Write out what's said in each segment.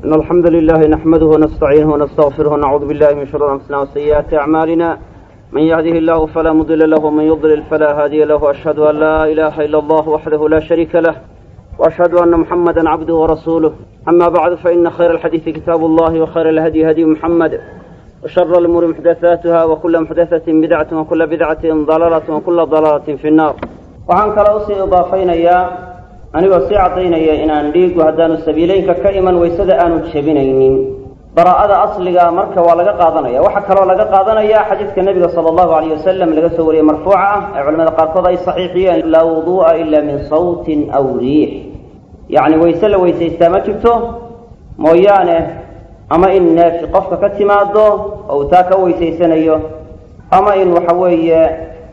إن الحمد لله نحمده ونستعينه ونستغفره ونعوذ بالله من شرور أنفسنا وسيئات أعمالنا من يهده الله فلا مضل له ومن يضلل فلا هادي له وأشهد أن لا إله إلا الله وحده لا شريك له وأشهد أن محمدا عبده ورسوله أما بعد فإن خير الحديث كتاب الله وخير الهدي هدي محمد وشر الأمور محدثاتها وكل محدثة بدعة وكل بدعة ضلالة وكل ضلالة في النار waxaan kale usii idaafaynayaa anigoo sii caddaynaya inaan dhiigu haddaanu sabiileynka ka iman waysada aanu jebinaynin baraa'ada asliga marka waa laga qaadanaya waxaa kaloo laga qaadanaya xadiidka nebiga sala allahu alayh wasalam laga soo wariyey marfuuca ah ee culamada qaarkood ay saxiixiyeen laa wuduu'a ila min sawtin aw riix yacni wayse la weysaystaa ma jirto mooyaane ama in neefi qofka ka timaado oo uu taa ka weysaysanayo ama in waxa weeye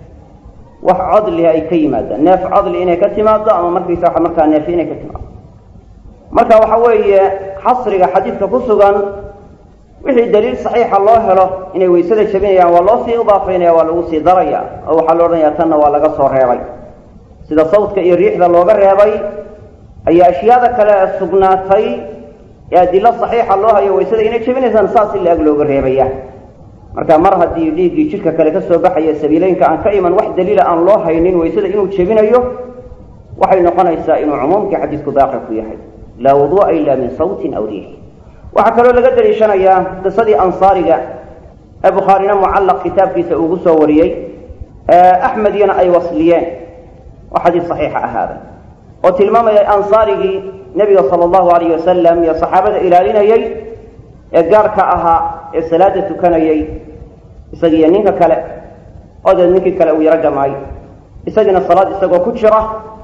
wax codliha ay ka yimaadaan neef codli inay ka timaado ama markaysa waa markaa neefi inay ka timaado marka waxa weeye xasriga xadiidka ku sugan wixii daliil saxiixa loo helo inay waysada jabinayaan waa loo sii idaafaynaya waa lagu sii daraya oo waxaa la odhanaya tanna waa laga soo reebay sida sawdka iyo riixda looga reebay ayaa ashyaada kale sugnaatay ee adilo saxiixa loo hayo waysada inay jabinaysaan saas in la-ag looga reebaya marka mar haddii dhiiggii jidhka kale ka soo baxaya sabiileynka aan ka iman wax daliila aan loo haynin waysada inuu jebinayo waxay noqonaysaa inuu cumuumkii xadiidku daaqi ku yahay laa wuduu'a ila min sawtin aw riix waxaa kaloo laga daliishanayaa qisadii ansaariga ee bukhaarina mucallaq kitaabkiisa uugu soo wariyey axmediyana ay wasliyeen oo xadiis saxiixa ahaada oo tilmaamaya ansaarigii nebiga sala allahu alayh wasalam iyo saxaabada ilaalinayey ee gaarka ahaa ee salaada tukanayey isagiiyo ninka kale oo deed ninkii kale uu yaro jamaay isagiina salaad isagoo ku jira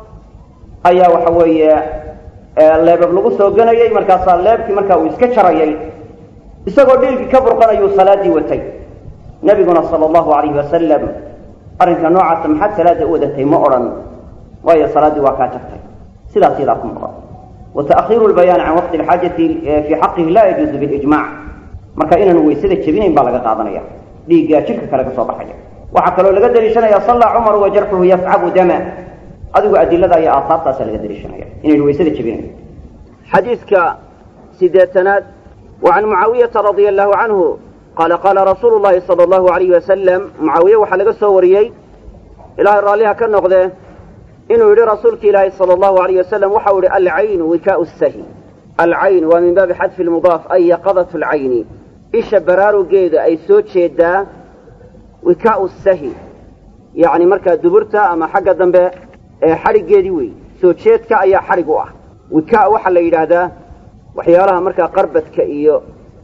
ayaa waxa weeye leebab lagu soo ganayey markaasaa leebkii markaa uu iska jarayay isagoo dhiilkii ka burqanayuu salaaddii watay nebiguna sala allahu alayhi wasalam arrinka noocaasa maxaad salaadda u wadatay ma odhan waayo salaaddii waa kaa jagtay sidaas yadaa ku maqan wa ta'khiiru lbayaani can waqti alxaajati fii xaqihi laa yajuuzu bilijmac marka inaanu weysada jebinayn baa laga qaadanaya dhiiggaa jidhka kale ka soo baxaya waxaa kaloo laga daliishanaya sallaa cumaru wa jarxuhu yafcabu dama adigu adilada iyo aasaartaasa laga daliishanaya inaynu weysada jebinayn xadiidka sideetanaad wa can mucaawiyata radia allahu canhu qaala qaala rasuulu llahi sala allahu alayhi wasalam mucaawiye waxaa laga soo wariyey ilaahay raalliha ka noqdee inuu yidhi rasuulki ilaahi sala allahu alayh wasalam waxau yihi alcaynu wikaau sahi alcayn waa min baabi xadfi lmudaaf ay yaqadat lcayni isha baraarugeeda ay soo jeedaa wikaau sahi yacni markaa duburta ama xagga dambe ee xadhiggeedii wey soo jeedka ayaa xadhig u ah wikaa waxaa la yidhaahdaa waxyaalaha markaa qarbadka iyo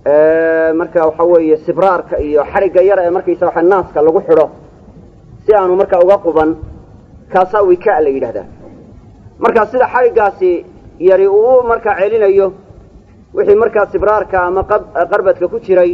marka waxa weeye sibraarka iyo xadhigga yara ee markaysa waxa naaska lagu xidho si aanu markaa uga quban kaasaa wikaa la yidhahdaa marka sida xadhiggaasi yari uu markaa celinayo wixii markaa sibraarka ama qarbadka ku jiray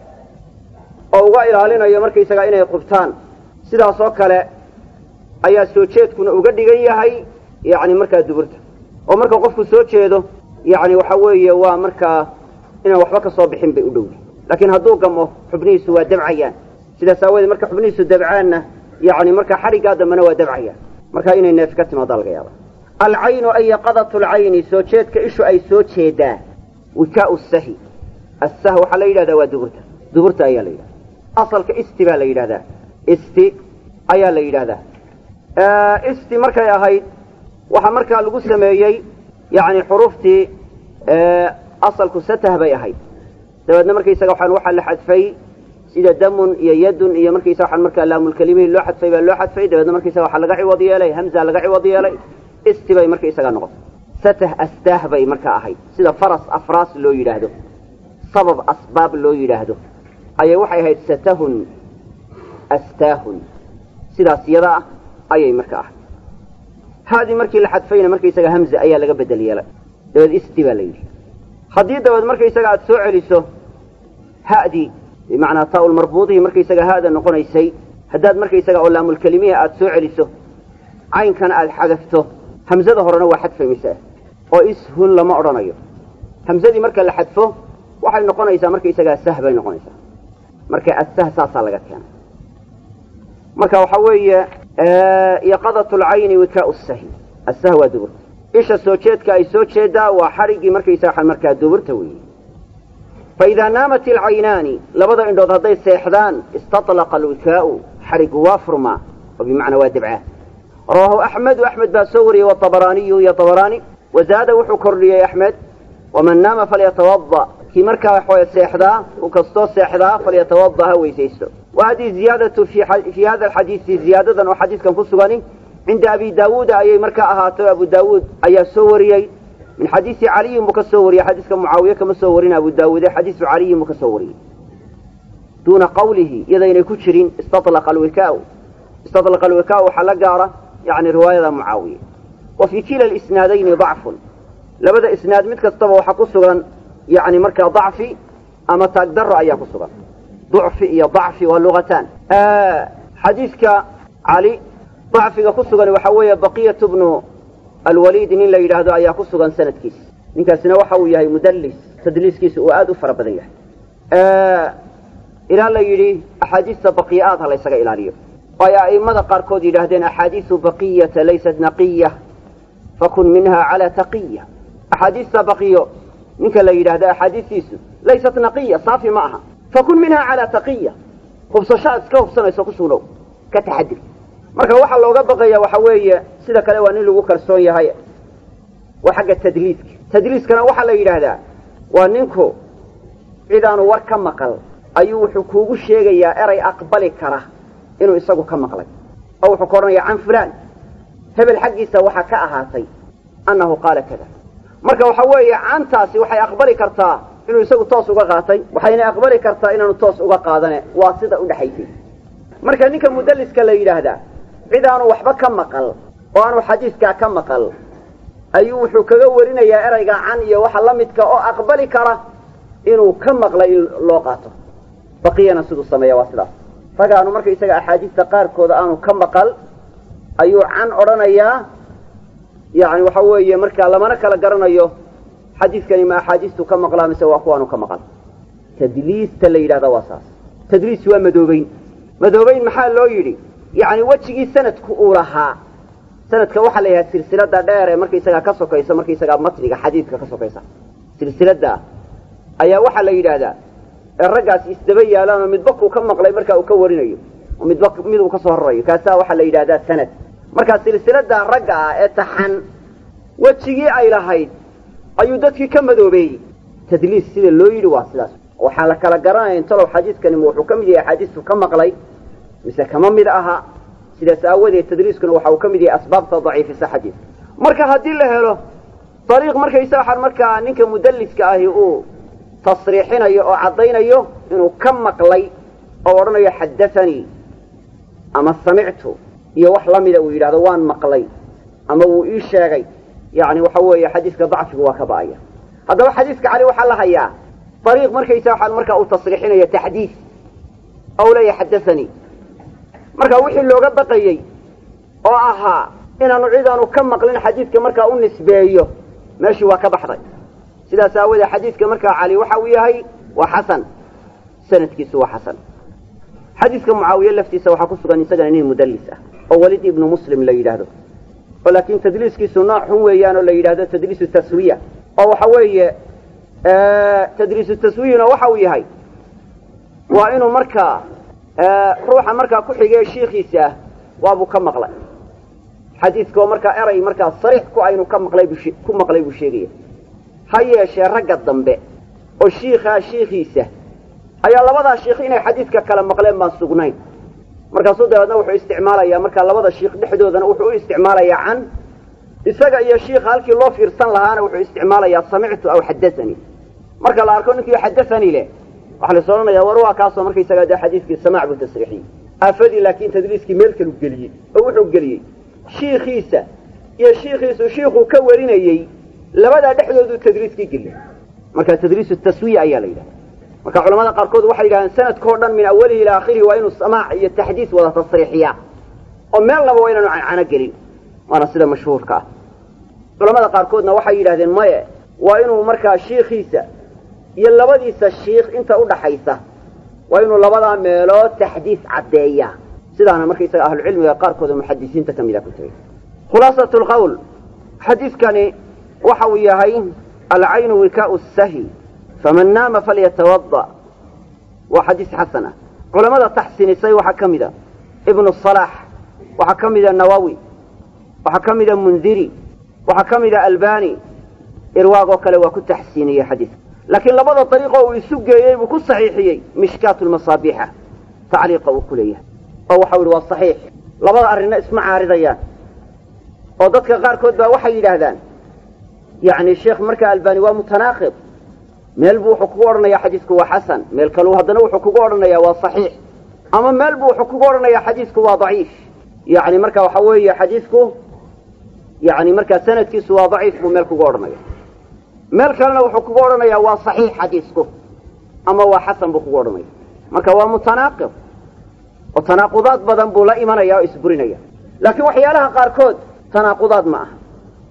oo uga ilaalinayo markaysagaa inay qubtaan sidaas oo kale ayaa soo jeedkuna uga dhigan yahay yacni markaa duburta oo marka qofku soo jeedo yacni waxa weeye waa markaa inaan waxba ka soo bixin bay u dhowda laakiin hadduu gamo xubnihiisu waa dabcayaan sidaas aawadeed marka xubnihiisu dabcaanna yacni markaa xadhiggaa dambena waa dabcayaan marka inay neefi ka timaadaa laga yaaba alcaynu ay yaqadatu lcayni soo jeedka ishu ay soo jeedaa wikaau sahi assah waxaa la yidhahdaa waa duburta duburta ayaa la yidhahda asalka isti baa la yidhahdaa isti ayaa la yidhahdaa isti markay ahayd waxaa markaa lagu sameeyey yacni xuruuftii asalku satah bay ahayd dabeedna markaysaga waxaan waxaa la xadfay sida damun iyo yadun iyo markaysa waxaan markaa laamulkelimihii loo xadfay baa loo xadfay dabeedna markaysaga waxaa laga ciwad yeelay hamza laga ciwad yeelay isti bay markaysaga noqotay satah astaah bay markaa ahayd sida faras afraas loo yidhaahdo sabab asbaab loo yidhaahdo ayay waxay ahayd satahun astaahun sidaas yada ah ayay marka ahayd haadii markii la xadfayna markaysaga hamza ayaa laga bedel yeelay dabeed isti baa la yidhi haddii dabeed markaysaga aada soo celiso ha'dii bimacnaa taa-ul marbuudihii markaysaga ha'da noqonaysay haddaad markaysaga oo laamulkelimihi aada soo celiso caynkana aada xadafto hamzada horena waa xadfaymaysaa oo ishun lama odhanayo hamzadii marka la xadfo waxay noqonaysaa markaysagaa sah bay noqonaysaa marka assah saasaa laga keenay marka waxaa weeye yaqadat lcayni wikaau sahi assah waa duburta isha soo jeedka ay soo jeedaa waa xadhiggii markaysaa markaa duburta weeye faidaa naamat alcaynaani labada indhood hadday seexdaan istatlaqa alwikaa'u xarigu waa furmaa oo bimacnaa waa debcaa rawaahu axmedu axmed baa soo wariyey waabaraaniyu iyo abaraani wazaada wuxuu kordhiyey axmed waman naama falyatawada kii markaa waxaway seexdaa uu kastoo seexdaa falyatawada ha weysaysto wa hadihi ziyaadatu fii hada alxadiisi ziyaadadan oo xadiiskan ku sugani cinda abi daawuuda ayay markaa ahaato abu daawuud ayaa soo wariyey min xadiisi caliyin buu ka soo wariyey xadiiska mucaawiye kama soo warin abu daawuude xadiisu caliyin buu ka soo wariyey duuna qawlihi iyadaynay ku jirin istatlaqa alwikaau istatlaqa alwikaau waxaa la gaara yani riwaayada mucaawiye wa fii kila alisnaadayni dacfun labada isnaad mid kastaba waxaa ku sugan yani markaa dacfi ama taagdaro ayaa ku sugan ducfi iyo dacfi waa lugataan xadiiska cali dacfiga ku sugan waxaa weeye baqiyatu bnu alwaliid nin la yidhaahdo ayaa ku sugan sanadkiisa ninkaasina waxa uu yahay mudallis tadliiskiisa uu aada u fara badan yahay ilaa la yidhi axaadiista baqiya-aad ha la ysaga ilaaliyo oo ay a'immada qaarkood yidhaahdeen axaadiisu baqiyata laysat naqiya fakun minha calaa taqiya axaadiista baqiyo ninka la yidhaahdo axaadiistiisu laysat naqiya saafi ma aha fakun minha calaa taqiya hubsashaad iska hubsanayso ku sugnow ka taxadir marka waxaa looga baqaya waxa weeye sida kale waa nin lagu kalsoon yahay waa xagga tadliiska tadliiskana waxaa la yidhaahdaa waa ninku cid aanu war ka maqal ayuu wuxuu kuugu sheegayaa eray aqbali kara inuu isagu ka maqlay oo wuxuu ka odhanaya can fulaan hebel xaggiisa waxaa ka ahaatay annahu qaala kada marka waxa weeye cantaasi waxay aqbali kartaa inuu isagu toos uga qaatay waxayna aqbali kartaa inaanu toos uga qaadane waa sida udhexaysay marka ninka mudalliska la yidhaahdaa cid aanu waxba ka maqal oo aanu xadiiskaa ka maqal ayuu wuxuu kaga warinayaa erayga can iyo waxa la midka oo aqbali kara inuu ka maqlay in loo qaato baqiyana siduu sameeya waa sidaas ragaanu marka isaga axaadiista qaarkooda aanu ka maqal ayuu can odhanayaa yani waxa weeye markaa lamana kala garanayo xadiiskani ma axaadiistu ka maqlaa mise waa kuwaanu ka maqal tadliista la yidhahda waa saas tadliis waa madoobeyn madoobeyn maxaa loo yidhi yani wejigii sanadku uu lahaa sanadka waxaa la yidhaha silsilada dheer ee markaysagaa ka sokaysa markaysagaa matniga xadiidka ka sokaysa silsilada ayaa waxaa la yidhaahdaa ee raggaas isdaba yaalaan oo midba kuu ka maqlay marka uu ka warinayo oo midba mid uu ka soo horarayo kaasaa waxaa la yidhahdaa sanad marka silsilada ragga ah ee taxan wejigii ay lahayd ayuu dadkii ka madoobeeyey tadliis sida loo yidhi waa sidaas waxaan la kala garanaya intalow xadiiskani wuxuu ka mid yahay axaadiistu ka maqlay mise kama mid aha sidaas aawadeed tadliiskuna waxa uu ka mid yahay asbaabta daciifisa xadiiska marka haddii la helo dariiq markaysa waxaan markaa ninka mudalliska ahi uu tasriixinayo oo caddaynayo inuu ka maqlay oo odhanayo xaddaanii ama samictu iyo wax la mida uu yidhahdo waan maqlay ama wuu ii sheegay yani waxa weeye xadiiska dacfigu waa ka ba'aya haddaba xadiiska cali waxaa la hayaa dariiq markaysa waxaan markaa uu tasriixinayo taxdiis ou leeyahay xaddaanii marka wixii looga baqayey oo ahaa inaanu cidaanu ka maqlin xadiidka markaa u nisbeeyo meeshii waa ka baxday sidaas aawoodee xadiidka markaa cali waxa uu yahay waa xasan sanadkiisu waa xasan xadiidka mucaawiye laftiisa waxaa ku sugan isagana nin mudallis ah oo welid ibnu muslim la yidhaahdo oo laakiin tadliiskiisu nooc xun weeyaan oo la yidhahdo tadliisu taswiya oo waxa weeye tadliisu taswiyuna waxa uu yahay waa inuu markaa ruuxa markaa ku xigee shiikiisa ah waabuu ka maqlay xadiidkaoo markaa eray markaa sariix ku aynu ka maqlay buu ku maqlay buu sheegaya ha yeeshee ragga dambe oo shiikaa shiikiisa ayaa labadaa shiikh inay xadiidka kala maqleen baan sugnayn markaasuu dabeedna wuxuu isticmaalayaa markaa labada shiikh dhexdoodana wuxuu u isticmaalayaa can isaga iyo shiikha halkii loo fiirsan lahaana wuxuu isticmaalayaa samictu aw xaddaanii marka la arko ninkii xaddaanii leh waxaa lais odhanayaa war waa kaasoo markaysagaa dee xadiidkii samaac buu tasriixiyey aafadii laakiin tadliiskii meel kalu geliyey oo wuxuu geliyey shiikiisa iyo shiikiisu shiikuu ka warinayey labadaa dhexdooduu tadliiskii geliyey marka tadliisu taswiya ayaa la yidhahda marka culamada qaarkood waxay yidhahdeen sanadkao dhan min awalihi ilaa akhirihi waa inuu samaac iyo taxdiis wada tasriixiyaa oo meel laba waa inaanu cancano gelin waana sida mashhuurka ah culamada qaarkoodna waxay yidhahdeen maye waa inuu markaa shiikiisa iyo labadiisa shiikh inta udhaxaysa waa inuu labadaa meelood taxdiis caddeeyaa sidaana markaysaga ahlucilmiga qaarkooda muxadisiinta ka mida ku tegay khulaasat lqowl xadiidkani waxa uu yahay alcaynu wikaau sahi faman naama falyatawada waa xadiis xasan ah culamada taxsiinisay waxaa ka mid a ibnu salaax waxaa ka mida nawawi waxaa ka mida mundiri waxaa ka mida albani irwaagoo kale waa ku taxsiiniyey xadiiska laakiin labada dariiqoo uu isu geeyey buu ku saxiixiyey mishkaatu lmasaabiixa tacliiqa uu ku leeyahay oo waxau yidhi waa saxiix labada arrinna isma caaridayaan oo dadka qaarkood baa waxay yidhaahdaan yacni sheekh markaa albani waa mutanaaqid meel buu wuxuu kugu odhanayaa xadiisku waa xasan meel kaleu haddana wuxuu kugu odhanayaa waa saxiix ama meel buu wuxuu kugu odhanayaa xadiisku waa daciif yacni marka waxa weeye xadiisku yani markaa sanadkiisu waa daciif buu meel kugu odhanaya meel kalena wuxuu kugu odhanayaa waa saxiix xadiisku ama waa xasan buu kugu odhanaya marka waa mutanaaqid oo tanaaqudaad badan buu la imanaya oo isburinaya laakiin waxyaalaha qaarkood tanaaqudaad ma aha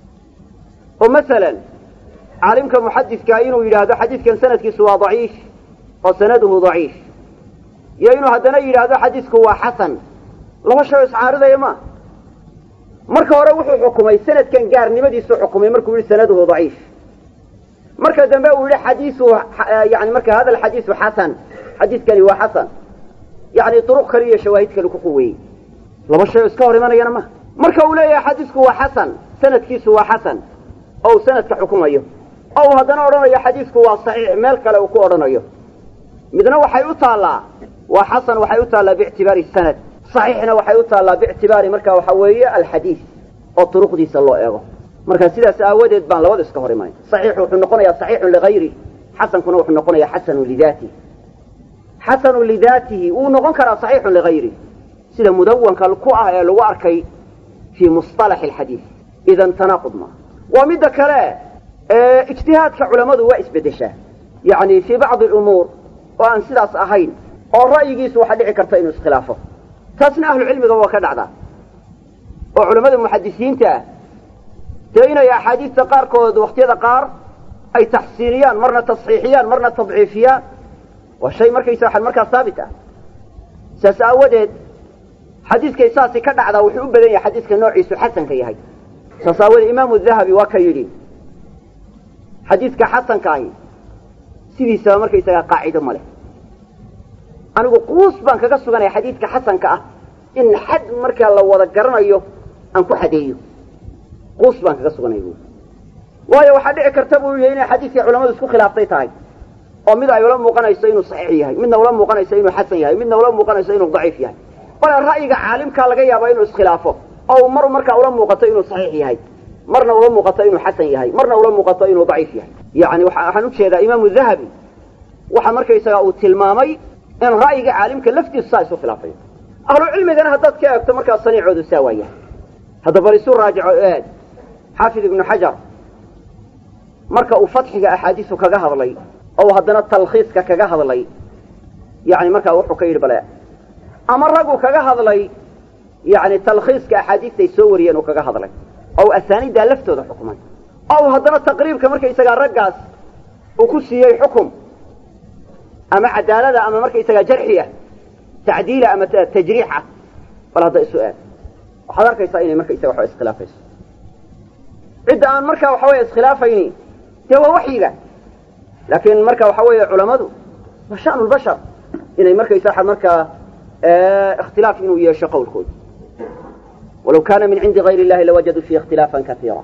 oo masalan caalimka muxadidkaa inuu yidhaahdo xadiidkan sanadkiisu waa daciif oo sanaduhu daciif iyo inuu haddana yidhaahdo xadiisku waa xasan laba shay oo iscaaridaya ma marka hore wuxuu xukumay sanadkan gaarnimadiisuu xukumay markuu yihi sanaduhu daciif marka dambe uu yihi xadiisu yani marka hada alxadiisu xasan xadiiskani waa xasan yani duruq kale iyo shawaahid kale ku quweeyey laba shay oo iska hor imanayana ma marka uu leeyahay xadiisku waa xasan sanadkiisu waa xasan oo uu sanadka xukumayo oo uu haddana odhanayo xadiisku waa saxiix meel kale uu ku odhanayo midna waxay u taallaa waa xasan waxay u taallaa biictibaari sanad saxiixna waxay u taallaa biictibaari marka waxa weeye alxadiis oo turuqdiisa loo eego marka sidaas aawadeed baan labada iska hor imanay saxiixu wuxuu noqonayaa saxiixun ligayri xasankuna wuxuu noqonayaa xasanun lidaatihi xasanun lidaatihi wuu noqon karaa saxiixun ligayri sida mudawanka ku ah ee lagu arkay fii musطalaxi alxadiis idan tanaaqud maaha waa midda kale ijtihaadka culammadu waa isbeddeshaa yacni fii bacdi alumuur oo aan sidaas ahayn oo ra'yigiisu waxaa dhici karta inuu iskhilaafo taasna ahlucilmiga waa ka dhacdaa oo culammada muxadisiinta ah dee inay axaadiista qaarkood wakhtiyada qaar ay taxsiiniyaan marna tasxiixiyaan marna tadciifiyaan waa shay markaysa waxan markaa haabit ah saas aawadeed xadiiskay saasi ka dhacdaa wuxuu u badan yahay xadiiska noociisu xasanka yahay saas aawadeed imaamu dahabi waa ka yidhi xadiiska xasanka ahi sidiisaba markaysagaa qaacido ma leh anigu quus baan kaga suganaya xadiidka xasanka ah in xad markaa la wada garanayo aan ku xadeeyo quus baan kaga suganaya bu waayo waxaa dhici karta buu yihi inay xadiidkii culamadu isku khilaaftay tahay oo mid ay ula muuqanayso inuu saxiix yahay midna ula muuqanayso inuu xasan yahay midna ula muuqanayso inuu daciif yahay bale ra'yiga caalimkaa laga yaaba inuu iskhilaafo oo mar markaa ula muuqato inuu saxiix yahay marna ula muuqato inuu xasan yahay marna ula muuqato inuu daciif yahay yani waxaan ujeedaa imaamu dahabi waxa markaysaga uu tilmaamay in ra'yiga caalimka laftiisu saa isu khilaafayo ahlu cilmigana haddaad ka eegto markaa saniicoodu saa waaya hadda bal isu raajico eeg xaafid ibnu xajar marka uu fatxiga axaadiisu kaga hadlay oo haddana talkhiiska kaga hadlay yani markaa wuxuu ka yidhi bale ama raggu kaga hadlay yani talkhiiska axaadiistay soo wariyeen uu kaga hadlay oo asaaniiddaa laftooda xukumay oo haddana taqriibka markaysagaa raggaas uu ku siiyey xukum ama cadaalada ama markaysagaa jarxiya tacdiila ama tajriixa bal hadda isu eeg waxaad arkaysaa inay markaysaga waxba iskhilaafayso cidda aan markaa waxa weeye iskhilaafayni dee waa waxyiga laakiin marka waxa weeye culammadu waa sha'nu lbashar inay markaysa markaa ikhtilaaf inuu yeesho qowlkooda walaw kaana min cindi gayr illahi lawajaduu fiihi ikhtilaafan kaiira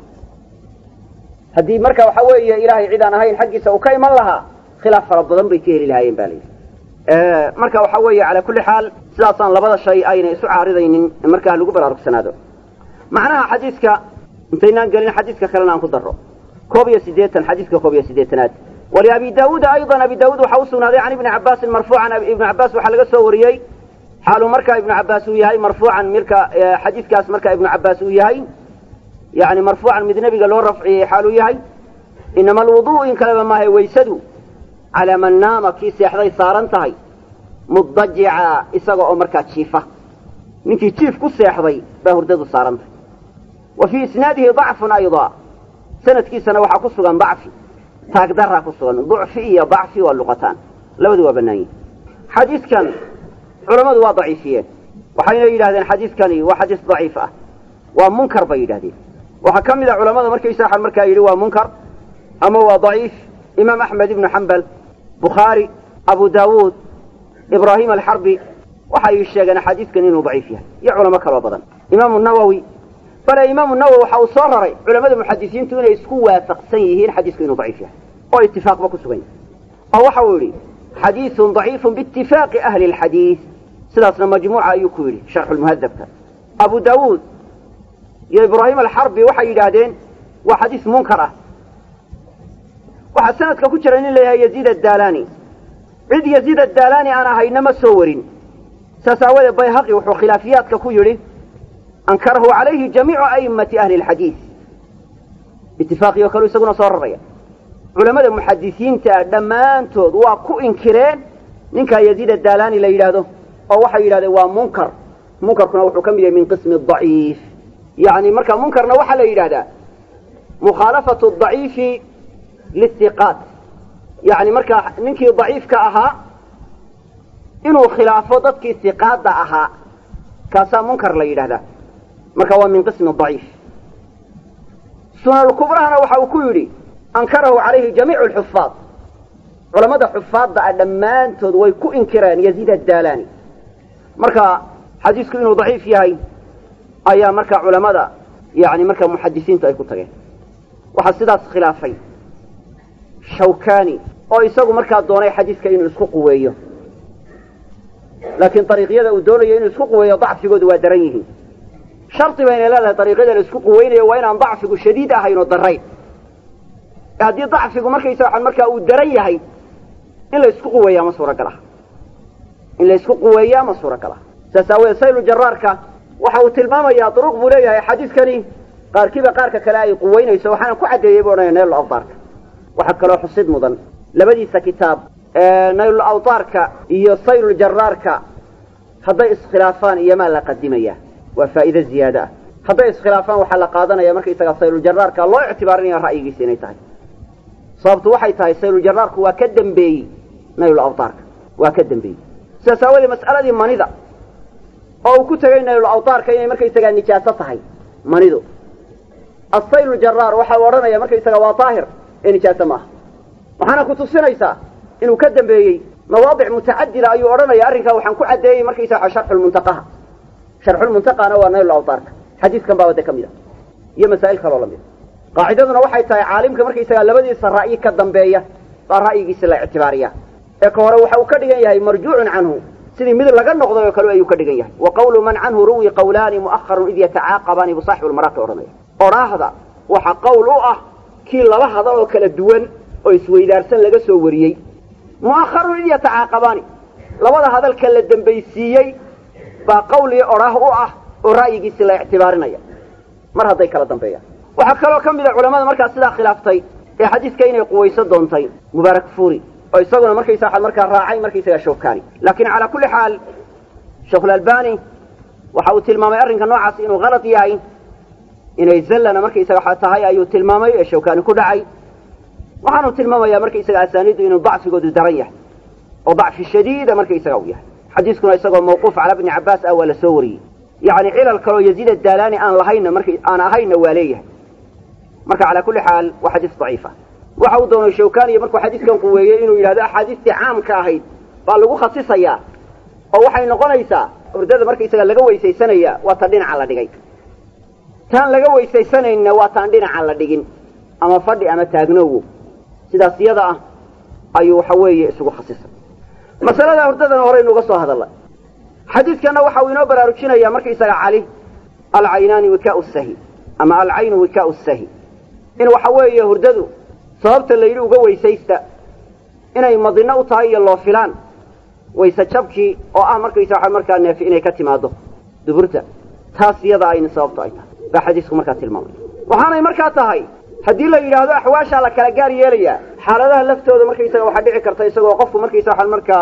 haddii marka waxa weeye ilaahay cid aan ahayn xaggiisa uu ka iman lahaa khilaaf fara badan bay ka heli lahaayeen ba la yidhi marka waxa weeye calaa kulli xaal sidaasaan labada shay aynay isu caaridaynin markaa lagu baraarugsanaado macnaha xadiiska intaynaan gelin xadiiska kalena aan ku darro koob iyo siddeetan xadiiska koob iyo siddeetanaad waliabi daawuuda ayضa abi daawuud waxaa u sugnaaday can ibni cabaasin marfuucan ibnu cabaas waxaa laga soo wariyey xaaluu markaa ibnu cabaas uu yahay marfuucan marka xadiiskaas marka ibnu cabaas uu yahay yani marfuucan mid nebiga loo rafciyey xaaluu yahay inama alwuduءu in kaleba maahay waysadu calaa man naama kii seexday saaran tahay mudajica isaga oo markaa jiifa ninkii jiif ku seexday baa hurdadu saaran tahay wa fii isnaadihi dacfun ayضa sanadkiisana waxaa ku sugan dacfi taagdaraa ku sugan ducfi iyo dacfi waa luqataan labadu waa bannaan yihin xadiidkan culammadu waa daciifiyeen waxayna yidhahdeen xadiidkani waa xadiis daciif ah waa munkar bay yidhahdeen waxaa ka mid a culamada markaysa markaa yidhi waa munkar ama waa daciif imaam axmed ibnu xambal bukhaari abu daawuud ibraahim alxarbi waxay sheegeen axaadiiskan inuu daciif yahay iyo culamo kaloo badan imaamu nawowi bale imaamu nawowi waxa uu soo raray culamada muxadisiintu inay isku waafaqsan yihiin xadiisku inuu daciif yahay oo itifaaqba ku sugan yahay oo waxa uu yidhi xadiiثun ضaciifu biitifaaqi ahli اlxadiiث sidaasna majmuuca ayuu ku yidhi sharxu lmuhadabka abu daawuud iyo ibraahim alxarbi waxay yidhaahdeen waa xadiis munkar ah waxaa sanadka ku jira nin leeyahay yaziid adaalani cid yaziid adaalani aan ahayna ma soo warin saas aawadeed bayhaqi wuxuu khilaafiyaadka ku yidhi ankarahu calayhi jamiicu a'immati ahli اlxadiiث itifaaqii oo kale isaguna soo raraya culamada muxadisiinta dhammaantood waa ku inkireen ninkaa yaziid adaalani la yidhaahdo oo waxay yidhahdeen waa munkar munkarkuna wuxuu ka mid yahay min qismi daciif yani marka munkarna waxaa la yidhahdaa mukhaalafatu daciifi lihiqaat yani markaa ninkii daciifka ahaa inuu khilaafo dadkii hiqaadda ahaa kaasaa munkar la yidhahdaa marka waa min qismi daciif sunankubrahana waxa uu ku yidhi ankarahu calayhi jamiicu alxufaad culamada xufaadda ah dhammaantood way ku inkireen yaziid adaalani marka xadiisku inuu daciif yahay ayaa marka culamada yani marka muxadisiintu ay ku tageen waxaa sidaas khilaafay shawkani oo isagu markaa doonay xadiiska inuu isku quweeyo laakiin ariiqyada uu doonayo inuu isku quweeyo dacfigoodu waa daran yihiin shardi bayna leedahay ariiqyada la isku quweynayo waa inaan dacfigu shadiid ahayn oo darayn haddii dacfigu markaysa waxaan markaa uu daran yahay in la isku quweeyaa ma suuragal ah in la isku quweeyaa ma suuragal ah saas aaweed saylu jaraarka waxa uu tilmaamayaa duruq buu leeyahay xadiiskani qaarkiiba qaarka kale ay quweynayso waxaana ku caddeeyey bu odhanaya naylul awtaarka waxaa kaloo xusid mudan labadiisa kitaab naylul awtaarka iyo saylul jaraarka hadday iskhilaafaan iyomaa la qadimayaa waa faa'iide ziyaado ah hadday iskhilaafaan waxaa la qaadanaya markaysaga saylujaraarka loo ictibaarinaya ra'yigiisa inay tahay sababtu waxay tahay saylujaraarku waa ka dembeeyey naylul awtaarka waa ka dembeeyey sidaas aawadee mas'aladii manida oo uu ku tegay naylul awtaarka inay markaysagaa nijaaso tahay manidu asayluljaraar waxa uu odhanaya markaysaga waa daahir ee nijaaso maaha waxaana ku tusinaysaa inuu ka dambeeyey mawaadic mutacadida ayuu odhanaya arrinkaa waxaan ku caddeeyey markaysaga sharxulmuntaqaha sharxulmuntaqana waa naylul awtaarka xadiiskan baaba de ka mid a iyo masaa'il kaloo lamid a qaacidaduna waxay tahay caalimka markaysaga labadiisa ra'yi ka dambeeya baa ra'yigiisa la ictibaariya ee ka hore waxa uu ka dhigan yahay marjuucun canhu sidii mid laga noqday oo kale ayuu ka dhigan yahay wa qawlu man canhu ruwi qawlaani mu'aharun id yatacaaqabaani bu saaxibu lmaraaqi odhanaya odhaahda waxa qowl u ah kii laba hadal oo kala duwan oo isweydaarsan laga soo wariyey mu'aharun id yatacaaqabaani labada hadalka la dembaysiiyey baa qawlii odhaah u ah oo ra'yigiisi la ictibaarinaya mar hadday kala dambeeyaan waxaa kaloo ka mid a culamada markaa sidaa khilaaftay ee xadiiska inay quwayso doontay mubaarak fuuri oo isaguna markaysa waxaad markaa raacay markaysaga shawkani laakiin calaa kulli xaal sheikhulalbani waxa uu tilmaamay arrinka noocaas inuu kalad yahay inay zallana markaysaga waxa tahay ayuu tilmaamay ee shawkani ku dhacay waxaanu tilmaamayaa markaysaga asaaniiddu inuu dacfigoodu daran yahay oo dacfi shadiida markaysaga uu yahay xadiiskuna isagoo mawquuf cala bni cabbaas ah waa la soo wariyey yacni cilal kaloo yaziid adaalani aan lahayna markay aan ahayna waa leeyahay marka calaa kulli xaal waa xadiis daciifa waxa uu doonay shawkaniya markuu xadiiskan quweeyey inuu yidhahdo axaadiistii caamka ahayd baa lagu khasisayaa oo waxay noqonaysaa hurdada markaysaga laga weysaysanaya waa tan dhinaca la dhigay taan laga weysaysanayna waa taan dhinaca la dhigin ama fadhi ama taagnoowo sidaas iyada ah ayuu waxa weeye isugu khasisay masalada hurdadana horeynu uga soo hadalnay xadiidkanna waxa uu inoo baraarujinayaa markaysaga cali alcaynaani wikaau sahi ama alcaynu wikaau sahi in waxa weeye hurdadu sababta la yidhi uga weysaysta inay madino u tahay iyo loo filaan wayse jabkii oo ah markaysa waxa markaa neefi inay ka timaado duburta taas iyada ayna sababto ay tahay baa xadiisku markaa tilmaamay waxaanay markaa tahay haddii la yidhaahdo axwaashaa la kala gaar yeelayaa xaaladaha laftooda markaysaga waxaa dhici karta isagoo qofku markaysa waxaan markaa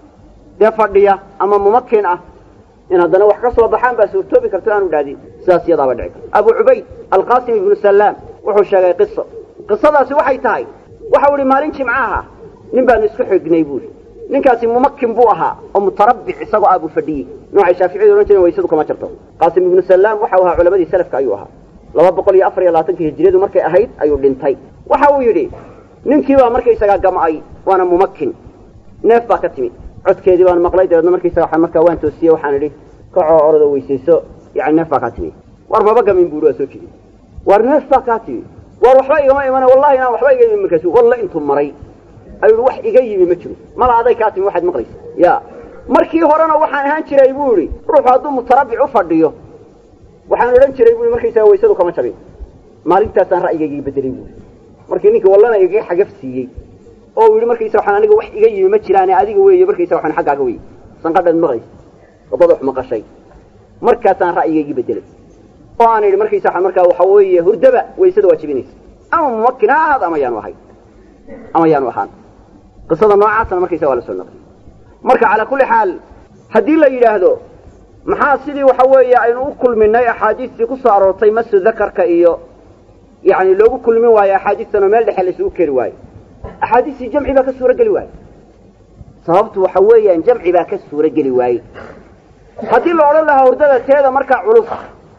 dee fadhiya ama mumakin ah in haddana wax ka soo baxaan baa suurtoobi karta aanu dhaadin sidaas iyadaaba dhici karta abu cubayd alqasim ibnu salaam wuxuu sheegay qiso qisadaasi waxay tahay waxau ihi maalin jimcaha nin baanu isku xignay buuri ninkaasi mumakin buu ahaa oo mutarabbic isagoo ah buu fadhiyey noocay shaaficiyadu odhan jireen waysadu kama jirto qaasim ibnu salaam waxau ahaa culamadii salafka ayuu ahaa laba boqol iyo afar iyo labaatankii hijiriyadu markay ahayd ayuu dhintay waxa uu yidhi ninkii baa markaysagaa gam'ay waana mumakin neef baa ka timi codkeedii baan maqlay dabeedna markaysaga waxaan markaa waan toosiyey waxaan idhi kacoo orada weysayso yani neef baa kaa timi war maba gamin buuri waa soo jeedi war neef baa kaa timi war waxba igama imana wallahi inaan waxba iga yimi markaasu walla intuu maray ayuu wax iga yimi ma jiro mala aday kaa timi waxaad maqlaysa ya markii horena waxaan ahaan jiray buu idhi ruuxu hadduu mutarabbic u fadhiyo waxaan odhan jiray bui markaysaga waysadu kama jabin maalintaasaan ra'yigaygii bedelay buui markii ninkii wallana igaga xagaf siiyey oo uu yidhi markaysa waxaan aniga wax iga yimi ma jiraane adiga weeye markaysa waxaan xaggaaga wey sanqadhaad maqlaysa wadada wax maqashay markaasaan ra'yigaygii bedelay oo aan idhi markaysa waxaan markaa waxa weeye hurdaba waysada waa jebinaysa ama mumakin ha ahaad ama yaanu ahay ama yaanu ahaan qisada noocaasna markaysa waa la soo naqliyey marka calaa kulli xaal haddii la yidhaahdo maxaa sidii waxa weeye aynu u kulminay axaadiistii ku soo aroortay masu dakarka iyo yani loogu kulmin waayo axaadiistanoo meel dhexe la isugu keri waayo axaadiistii jamci baa ka suuro geli waaye sababtu waxa weeyaan jamci baa ka suuro geli waaye haddii la odhan lahaa hurdada teeda markaa culus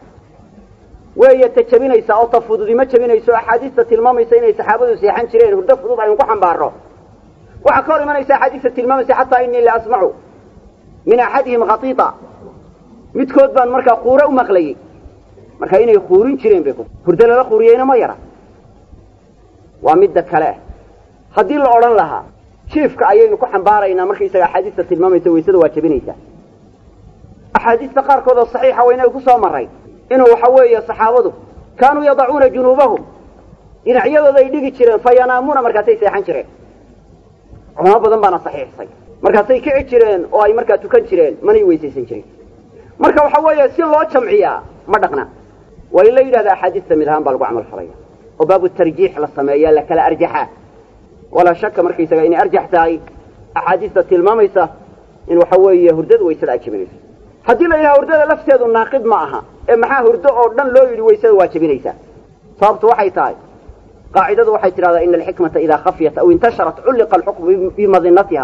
weeye ta jabinaysa oo ta fududi ma jabinayso axaadiista tilmaamaysa inay saxaabadu seexan jireen hurdo fudud aynu ku xambaarno waxaa ka hor imanaysa axaadiista tilmaamaysa xataa inii la asmacu min axadihim khatiita midkood baan markaa quure u maqlayey marka inay quurin jireen bay hurdo lala quuriyeyna ma yara waa midda kale haddii la odhan lahaa jiifka ayaynu ku xambaaraynaa markaysaga axaadiista tilmaamaysa waysada waa jabinaysaa axaadiista qaarkood oo saxiixa waynaga ku soo marray inuu waxa weeye saxaabadu kaanuu yadacuuna junuubahum dhinacyadooda ay dhigi jireen fa yanaamuuna markaasay seexan jireen culamo badan baana saxiixsay markaasay kici jireen oo ay markaa tukan jireen manay weysaysan jirin marka waxa weeye si loo jamciyaa ma dhaqna waa in la yidhahda axaadiista mid ahaan baa lagu camal falaya oo baabu tarjiix la sameeya la kala arjaxaa walaa shaka markaysaga inay arjax tahay axaadiista tilmaamaysa in waxa weeye hurdada waysada ay jabinayso haddii la yidhaha hurdada lafteedu naaqid ma aha ee maxaa hurdo oo dhan loo yidhi waysada waa jabinaysaa sababtu waxay tahay qaacidadu waxay tidhahdaa ina alxikmata idaa khafyat aw intasharat culliqa alxukmu bimadinatiha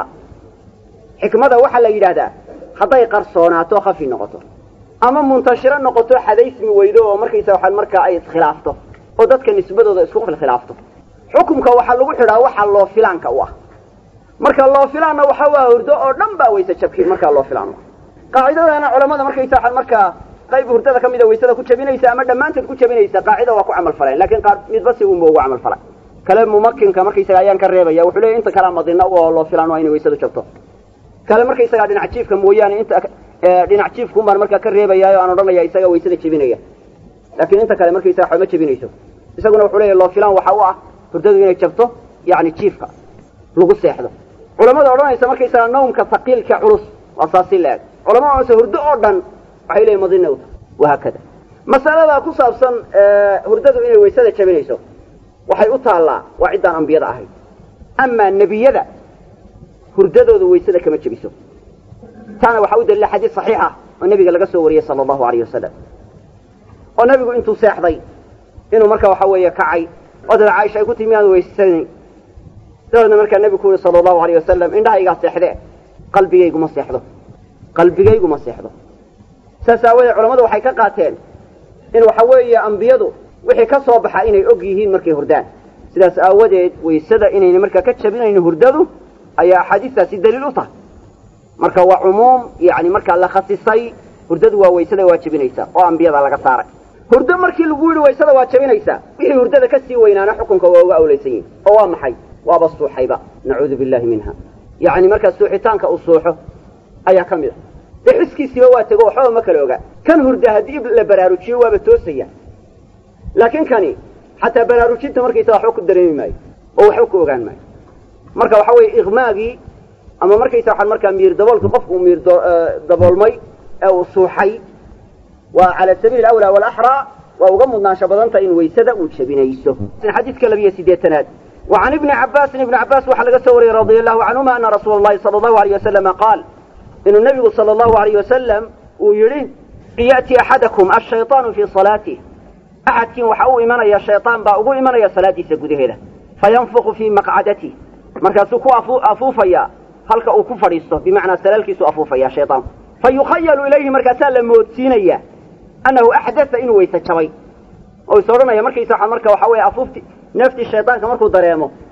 xikmada waxaa la yidhahdaa hadday qarsoonaato khafi noqoto ama muntashiro noqoto xadaysmi weydo oo markaysa waxaan markaa ay iskhilaafto oo dadka nisbadooda isku khilkhilaafto xukumka waxaa lagu xidhaa waxa loo filaanka u ah marka loo filaanna waxa waa hurdo oo dhan baa wayse jabki markaa loo filaan u ah qaacidadana culamada markaysa waxaan markaa qayb hurdada ka mida waysada ku jabinaysa ama dhammaanteed ku jabinaysa qaacida waa ku camal faleen lakin qaar midba si unba ugu camal falay kale mumakinka markaysaga ayaan ka reebaya wuxuu leeya inta kalea madina u oo loo filaan waa inay waysadu jabto kale markaysagaa dhinac jiifka mooyaane inta dhinac jiifkuun baan markaa ka reebayaayo aan odhanaya isaga waysada jebinaya laakiin inta kale markaysaga waxba ma jebinayso isaguna wuxuu leeya loo filaan waxa u ah hurdadu inay jabto yani jiifka lagu seexdo culamada odhanaysa markaysaga nawmka haqiilka culus waa saasi la-eg culamada odhanaysa hurdo oo dhan waxay leeyiin madina u tahay wahaakada masalada ku saabsan hurdadu inay waysada jabinayso waxay u taallaa waa ciddaan ambiyada ahayd amaa nebiyada hurdadooda waysada kama jebiso taana waxaa u daliila xadiis saxiixa oo nebiga laga soo wariyey sala allahu alayh wasalam oo nebigu intuu seexday inuu marka waxa weeye kacay oo dada caaisha ay ku timi aan weysanayn dabeedna markaa nebigu ku yihi sala allahu alayh wasalam indhahaygaa seexdee qalbigayguma seexdo qalbigayguma seexdo saas aawadeed culamadu waxay ka qaateen in waxa weeye ambiyadu wixii ka soo baxa inay og yihiin markay hurdaan sidaas aawadeed waysada inayna markaa ka jabinayno hurdadu ayaa axaadiistaasi daliil u tahay marka waa cumuum yani markaa la khasisay hurdadu waa waysada waa jebinaysaa oo ambiyada laga saaray hurdo markii lagu yidhi waysada waa jebinaysaa wixii hurdada ka sii weynaana xukunka waa uga awlaysan yihin oo waa maxay waaba suuxayba nacuudu billahi minha yani markaa suuxitaanka uu suuxo ayaa ka mid a dee xiskiisiiba waa tego waxbaba ma kala ogaa kan hurda haddii la baraarujiyo waaba toosaya laakiin kani xataa baraarujinta markaysa waxba ku dareemi maayo oo waxba ku ogaan maayo marka waxa weeye iqmaagii ama markaysa waxaan markaa miir daboolkii qofku uu miir daboolmay ee uu suuxay waa cala sabiili alawlaa walaxraa waa uga mudnaansho badanta in waysada uu jebinayso xadiidka labiyo sideetanaad وعن ابن عباس ابن عباس وحا لga soo wariyey رضي الله عنهما أن رsuuل اللhi صلى الله عليه وسلم قاaل inuu نبgu صلى الله عليه وسلم uu yihi يأتي أحadكم الشhayطاaن في صلاaته أxadkiin waxa u imanaya شhayطاan baa ugu imanaya salaadiisa gudaheeda faينفق في مقعadته markaasuu ku afuufaya halka uu ku fadhiisto bimacnaa salaalkiisu afuufaya shayطاanku fayukhayalu ilayhi markaasaa la moodsiinaya أنahu أxdaثa inuu weyse jabay oo is odhanaya markaysa marka waxa weeye afuufti neeftii shayطaanka markuu dareemo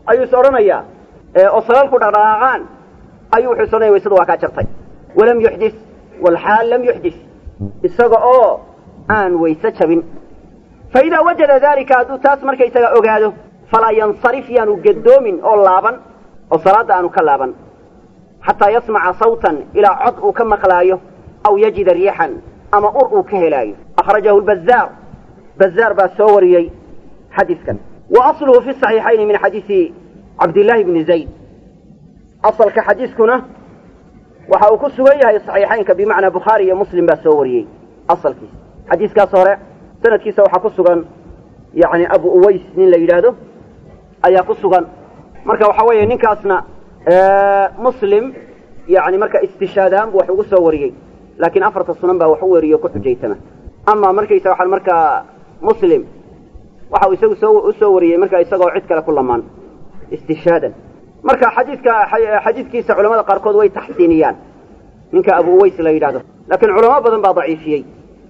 ayuu is odhanayaa oo salalku dhaqdhaqaaqaan ayuu wuxuu is odhanaya waysadu waa kaa jartay walam yuxdis walxaal lam yuxdis isaga oo aan wayse jabin fa idaa wajada daalika hadduu taas markaysaga ogaado falaa yansarif yaanu gadoomin oo laaban oo salaadda aanu ka laaban xataa yasmaca sawtan ilaa cod uu ka maqlaayo aw yajida riixan ama ur uu ka helaayo akhrajahu lbazaar bazaar baa soo wariyey xadiiskan wa asluhu fi saxiixayni min xadiisi cabdillaahi bni zayd asalka xadiiskuna waxa uu ku sugan yahay saxiixaynka bimacnaa bukhaari iyo muslim baa soo wariyey asalkiisa xadiiskaas hore sanadkiisa waxaa ku sugan yani abu uways nin la yidhaahdo ayaa ku sugan marka waxa weeye ninkaasna muslim yani marka istishaadahaan bu wax ugu soo wariyey laakiin afarta sunan baa wax u weriyo ku xujaytama ama markaysa waxaa markaa muslim waxa uu isagu soo usoo wariyey marka isagoo cid kale ku lamaan istishhaadan marka xadiidka xadiidkiisa culamada qaarkood way taxsiiniyaan ninka abu uways la yidhahdo laakiin culamo badan baa daciifiyey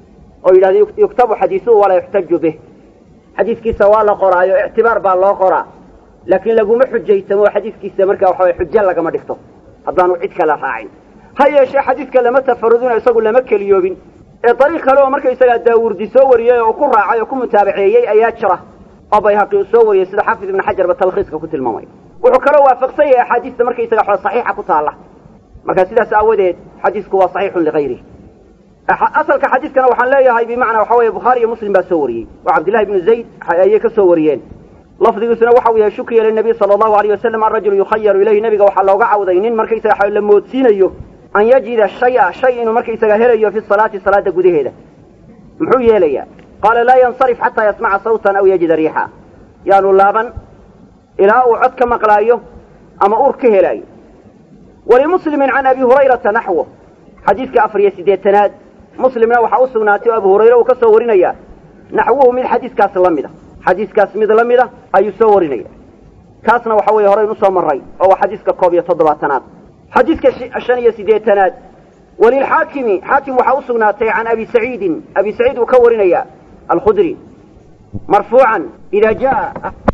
oo yidhahda yuktabu xadiisuhu walaa yuxtaju bih xadiidkiisa waa la qoraayo ictibaar baa loo qoraa laakiin laguma xujaysamo oo xadiidkiisa marka waxa way xujo lagama dhigto haddaanu cid kale raacin ha yeeshee xadiidka lama tafarudino isagu lama keliyoobin ee dariiq kale oo markaysagaa daawurdi soo wariyey oo ku raacay oo ku mutaabaceeyey ayaa jira oo bayhaqi uu soo wariyey sida xaafid ibnu xajar ba talkhiiska ku tilmaamay wuxuu kaloo waafaqsan yahay axaadiista markaysaga xoo saxiixa ku taalla marka sidaas aawadeed xadiisku waa saxiixun ligayrihi asalka xadiiskana waxaan leeyahay bimacnaa waxa weeye bukhaari iyo muslim baa soo wariyey oo cabdillahi ibnu zayd ayay ka soo wariyeen lafdigiisuna waxa uu yahay shukriya linabiy sala allahu alayh wasalam arajulu yukhayaru ilayhi nebiga waxaa looga cawday nin markaysaga la moodsiinayo an yajida shaya shay inuu markaysaga helayo fi salaati salaada gudaheeda muxuu yeelayaa qaala laa yansarif xataa yasmaca sawtan aw yajida riixa yaanu laaban ilaa uu cod ka maqlaayo ama ur ka helaayo walimuslimin can abi hurayrata naxwo xadiidka afar iyo siddeetanaad muslimna waxaa u sugnaatay oo abu hurayre uu ka soo warinaya naxwuhu mid xadiiskaas la mida xadiiskaas mid la mida ayuu soo warinaya kaasna waxa weeye horeyn usoo maray oo waa xadiiska koob iyo toddobaatanaad xadiiska shan iyo siddeetanaad walilxaakimi xaakim waxaa u sugnaatay can abi saciidin abi saciid uu ka warinaya alkhudri marfuucan ida jaa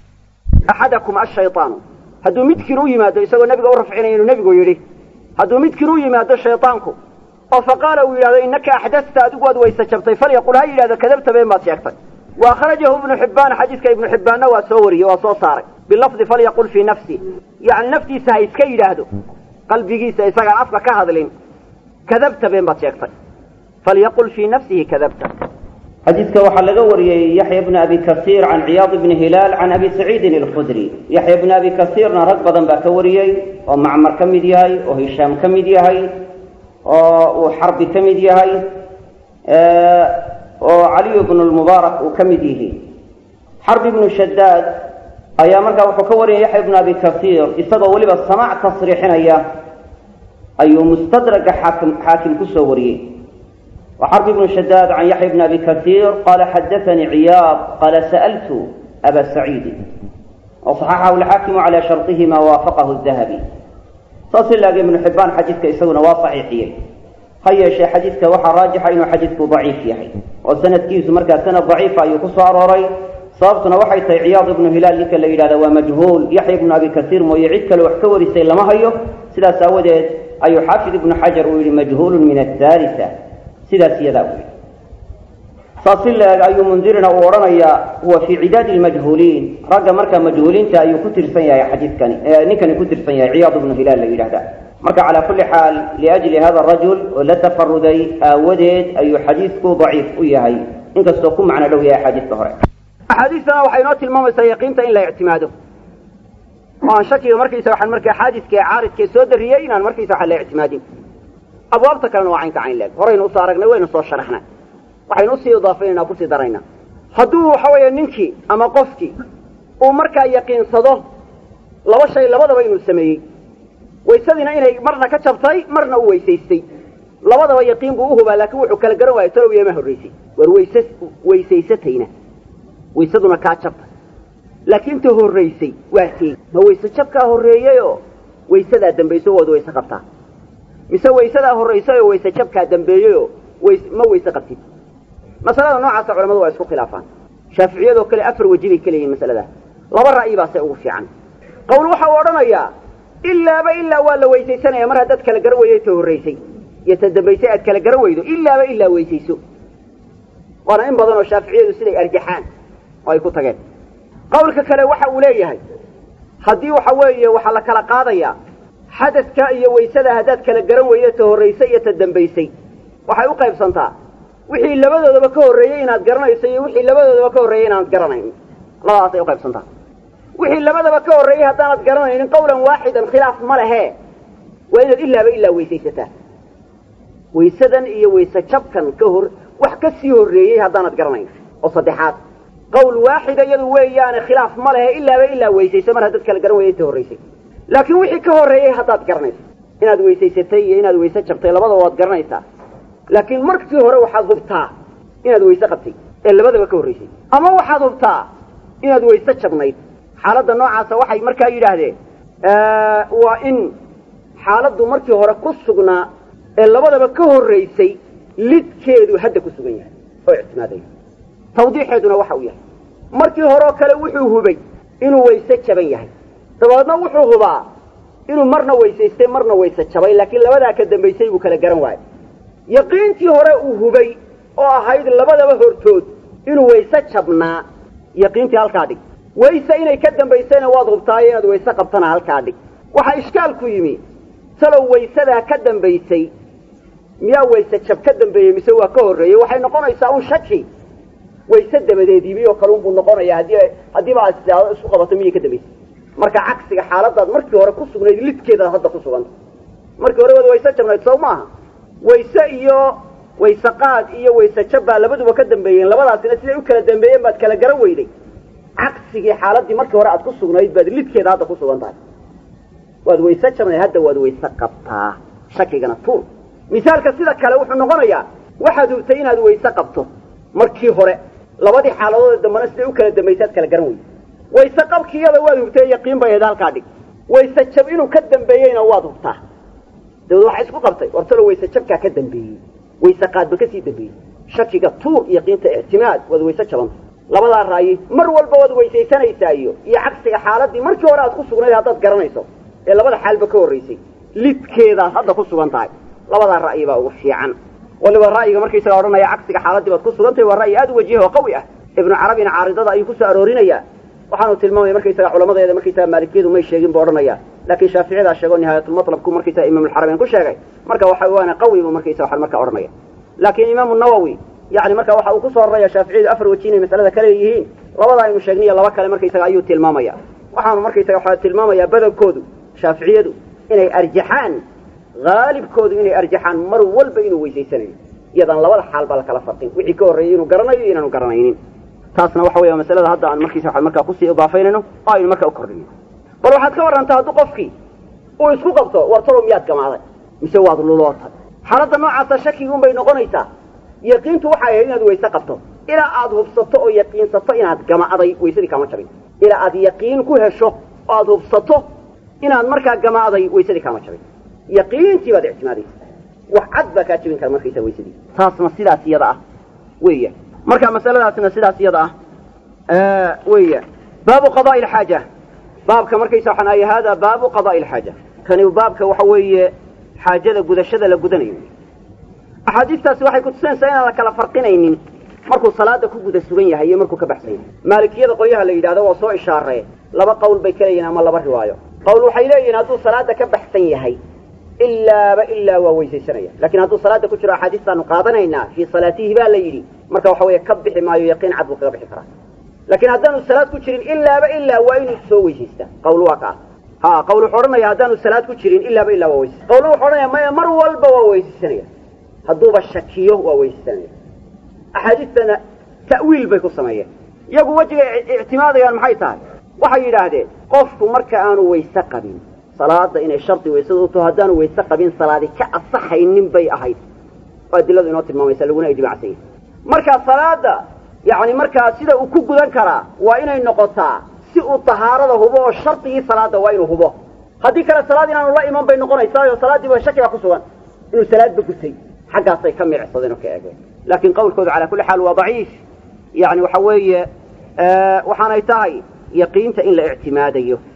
axadakum ashayطaanu hadduu midkiin u yimaado isagoo nebiga u rafcinaya inuu nebigu yidhi hadduu midkiin u yimaado shayطaanku oo faqaala uu yidhahdo innaka axdasta adigu waad wayse jabtay falyaqul ha yidhahdo kadabta been baad sheegtay wa akhrajahu ibnu xibbaan xadiiska ibnu xibbaanna waa soo wariyey waa soo saaray bilafdi falyaqul fii nafsi yani naftiisa ha iska yidhaahdo qalbigiisa isagaan afka ka hadlin kadabta been baad sheegtay falyaqul fii nafsihi kadabta xadiidka waxaa laga wariyey yaxya bni abi kasiir can ciyaad bni hilaal can abi saciidin alkhudri yaxya bni abi kasiirna rag badan baa ka wariyey oo macmar ka mid yahay oo hishaam ka mid yahay oo uu xarbi ka mid yahay oo caliyu bnu lmubaarak uu ka mid yihi xarbi bnu shadaad ayaa markaa wuxuu ka wariyay yaxya bnu abi kasiir isagoo weliba samaac tasriixinaya ayuu mustadraga xaakim xaakim ku soo wariyey وxرب بن شداد عن يحيى بن أبي كثير قال حدثني عياض قال سألت أبا سعيد وصححه الحاكم على شرطهما وافقه الذهبي saas laag iبن حبان xadiidka isaguna waa صaxiixiyey ha yeeshee xadiidka waxaa raajixa inuu xadiidku ضaciif yahay oo sanadkiisu markaa sanad ضaciifa ayuu ku soo arooray sababtuna waxay tahay ciyaad ibnu hilaal ninka la yidhahda waa majhuul yaxya ibnu abi kasiir mooye cid kale wax ka warisay lama hayo sidaas aawadeed ayuu xaafid ibnu xajar uu yihi majhuul min aلثالثة sidaas iyadaa u yidhi saas si la-eg ayuu mundirina uu odhanayaa huwa fii cidaadi lmajhuuliin ragga markaa majhuuliinta ayuu ku tirsan yahay xadiidkani ninkani ku tirsan yahay ciyaad ibnu hilaal la yidhahda marka calaa kulli xaal liajli hada rajul oo la tafaruday aawadeed ayuu xadiidku daciif u yahay inkastoo ku macno dhow yahay axaadiiska hore axaadiistana waxay inoo tilmaamaysaa yaqiinta in la ictimaado oo aan shakiga markaysa waxaan markaa xaadiska ee caaridkee soo darriyey inaan markaysa waxaan la ictimaadin abwaabta kalena waa caynka cayn leeg horaynu usoo aragnay waynu soo sharaxnay waxaynu usii idaafaynayna kusii daraynaa hadduu waxa weeye ninkii ama qofkii uu markaa yaqiinsado laba shay labadaba inuu sameeyey waysadiina inay marna ka jabtay marna u weysaystay labadaba yaqiin buu uhubaa laakiin wuxuu kala garan waayay talow yama horraysay war wayse weysaysatayna waysaduna kaa jabtay laakiin ta horraysay waa kee ma wayse jabkaa horreeyeyoo waysadaa dambayso waad wayse qabtaa mise waysadaa horraysay oo wayse jabkaa dambeeyeyoo ways ma wayse qabtid masalada noocaasa culamadu waa isku khilaafaan shaaficiyadoo kale afar weji bay ka leeyihin masaladaa laba ra'yi baa se ugu fiican qowl waxa uu odhanayaa ilaaba ilaa waa la weysaysanaya mar haddaad kala garan weydo ta horraysay iyo ta dambaysay aad kala garan weydo ilaaba ilaa weysayso waana in badan oo shaaficiyadu siday arjaxaan oo ay ku tageen qawlka kale waxa uu leeyahay haddii waxa weeye waxaa la kala qaadayaa xadadka iyo waysada haddaad kala garan weydo ta horraysay iyo ta dambaysay waxay u qaybsantaa wixii labadoodaba ka horreeyey inaad garanayso iyo wixii labadoodaba ka horreeyey inaanad garanayn labadaasay u qaybsantaa wixii labadaba ka horreeyey haddaanad garanaynin qawlan waaxidan khilaaf ma lehe waa inaad ilaaba ilaa weysaysataa waysadan iyo wayse jabkan ka hor wax ka sii horreeyey haddaanad garanayn oo saddexaad qawl waaxida iyadu weeyaane khilaaf ma lehe ilaaba ilaa weysayso mar haddaad kala garan weyday ta horraysay laakiin wixii ka horreeyey haddaad garanayso inaad weysaysatay iyo inaad wayse jabtay labadaba waad garanaysaa laakiin markii hore waxaad hubtaa inaad wayse qabtay ee labadaba ka horraysay ama waxaad hubtaa inaad wayse jabnayd xaaladda noocaasa waxay markaa yidhaahdeen waa in xaaladdu markii hore ku sugnaa ee labadaba ka horraysay lidkeedu hadda ku sugan yahay oo ictimaadaya tawdiixeeduna waxa uu yahay markii horeoo kale wuxuu hubay inuu wayse jaban yahay dabadeedna wuxuu hubaa inuu marna weysaystay marna wayse jabay laakiin labadaa ka dambaysay buu kala garan waayay yaqiintii hore uu hubay oo ahayd labadaba hortood inuu wayse jabnaa yaqiintii halkaa dhig wayse inay ka dambaysayna waad hubtaayo inaad wayse qabtana halkaa dhig waxaa ishkaalku yimi salow waysadaa ka dambaysay miyaa wayse jab ka dambeeyey mise waa ka horreeyey waxay noqonaysaa un shaki wayse dabadeed yimi oo kale unbuu noqonaya haddii haddiiba aad istiaado isku qabato miyay ka dambaysay marka cagsiga xaaladaad markii hore ku sugnayd lidkeedaad hadda ku suganta markii hore waad wayse jabnayd sow maaha wayse iyo wayse qaad iyo wayse jab baa labaduba ka dambeeyeen labadaasina siday u kala dambeeyeen baad kala garan weyday cagsigii xaaladii markii hore aad ku sugnayd baad lidkeeda hadda ku sugan tahay waad wayse jabnayd hadda waad wayse qabtaa shakigana tuur misaalka sida kale wuxuu noqonayaa waxaad hubtay inaad wayse qabto markii hore labadii xaaladood dambana siday u kala dambaysaad kala garan weyday wayse qabkiyada waad hubtay yaqiin bay ahayd halkaa dhig wayse jab inuu ka dambeeyeyna waad hubtaa dabeed waxaa isku qabtay wartalo wayse jabkaa ka dambeeyey wayse qaadba kasii dambeeyey shakiga tuur yaqiinta ictimaad waad wayse jabanta labadaa raayi mar walba waad weysaysanaysaa iyo iyo cagsiga xaaladii markii hore aad ku sugnayd haddaad garanayso ee labada xaalba ka horraysay lidkeedaad hadda ku sugan tahay labadaa ra'yi baa ugu fiican waliba ra'yiga markaysaga odhanaya cagsiga xaaladii baad ku sugantahay waa ra'yi aad u wajiha oo qawi ah ibnu carabina caaridada ayuu kusoo aroorinayaa waxaanu tilmaamaya markaysaga culamadeeda markaysaga maalikiyadu may sheegin buu odhanaya laakiin shaaficiyadaa sheego nihaayatulmatlabku markaysaga imaamulxarameyn ku sheegay marka waxa waana qawi buu markaysa waxaan marka odhanaya laakiin imaamu nawowi yani marka waxa uu kusoo raraya shaaficiyadu afar waji inay masalada kale yihiin labada aynu sheegniyo laba kale markaysaga ayuu tilmaamaya waxaanu markaysaga waxaa tilmaamaya badankoodu shaaficiyadu inay arjaxaan haalibkoodu inay arjaxaan mar walba inuu weysaysanayo iyadaan labada xaal baa lakala farqin wixii ka horreeyey inuu garanayo iyo inaanu garanaynin taasna waxa weya masalada hadda aan markiisa waa markaa kusii idaafaynayno oo aynu markaa u kordhino bal waxaad ka warrantaa hadduu qofkii uu isku qabto war talow miyaad gamaaday mise waad lulootay xaaladda noocaasa shakigi un bay noqonaysaa yaqiintu waxay ahayd inaad wayse qabto ilaa aad hubsato oo yaqiinsato inaad gama'day waysadii kaama jabin ilaa aad yaqiin ku hesho oo aad hubsato inaad markaa gama'day waysadii kaama jabin yaqiintii baad ictimaadaysa wax cad baa kaa jabin kara markaysa waysadii taasna sidaas iyada ah weya marka masaladaasna sidaas iyada ah weya baabu qada'i alxaaja baabka markaysa waxaan ahay hada baabu qada'i alxaaja kani baabka waxa weeye xaajada gudashada la gudanayo axaadiistaasi waxay kutusinaysaa inaan la kala farqinaynin markuu salaada ku guda sugan yahay iyo markuu ka baxsan yahay maalikiyada qolyaha la yidhahdo waa soo ishaaree laba qowl bay ka leeyihin ama laba riwaayo qowl waxay leeyihiin hadduu salaada ka baxsan yahay ilaaba ilaa waa weysaysanaya lakin hadduu salaada ku jiro axaadiistaanu qaadanaynaa fii salaatihi baa la yidhi marka waxa weeye ka bixi maayo yaqiin cad buu kaga bixi karaa laakiin haddaanu salaad ku jirin ilaaba ilaa waa inuu soo weysaystaa qawl waa ka ah ha qawl wuxuu odhanaya haddaanu salaad ku jirin ilaaba ilaa waa weysaysta qawlna wuxuu odhanaya maya mar walba waa weysaysanaya hadduuba shakiyo waa weysaysanaya axaadiistana ta'wiil bay ku sameeyeen iyagu wejiga ictimaadayaan maxay tahay waxay yidhaahdeen qofku marka aanu wayse qabin salaada inay shardi waysada u taho haddaanu wayse qabin salaadi ka asaxaynin bay ahayd oo adiladu inoo tilmaamaysa laguna ijmacsan yahay markaa salaada yacni markaa sida uu ku gudan karaa waa inay noqotaa si uu tahaarada hubo oo shardigii salaada waa inuu hubo haddii kale salaad inaanu la iman bay noqonaysaayo salaaddiiba shaki baa ku sugan inuu salaadba gutay xaggaasay ka miicsadeen oo ka eegeen laakiin qawlkoodu calaa kulli xaal waa daciif yani waxa weeye waxaanay tahay yaqiinta in la ictimaadayo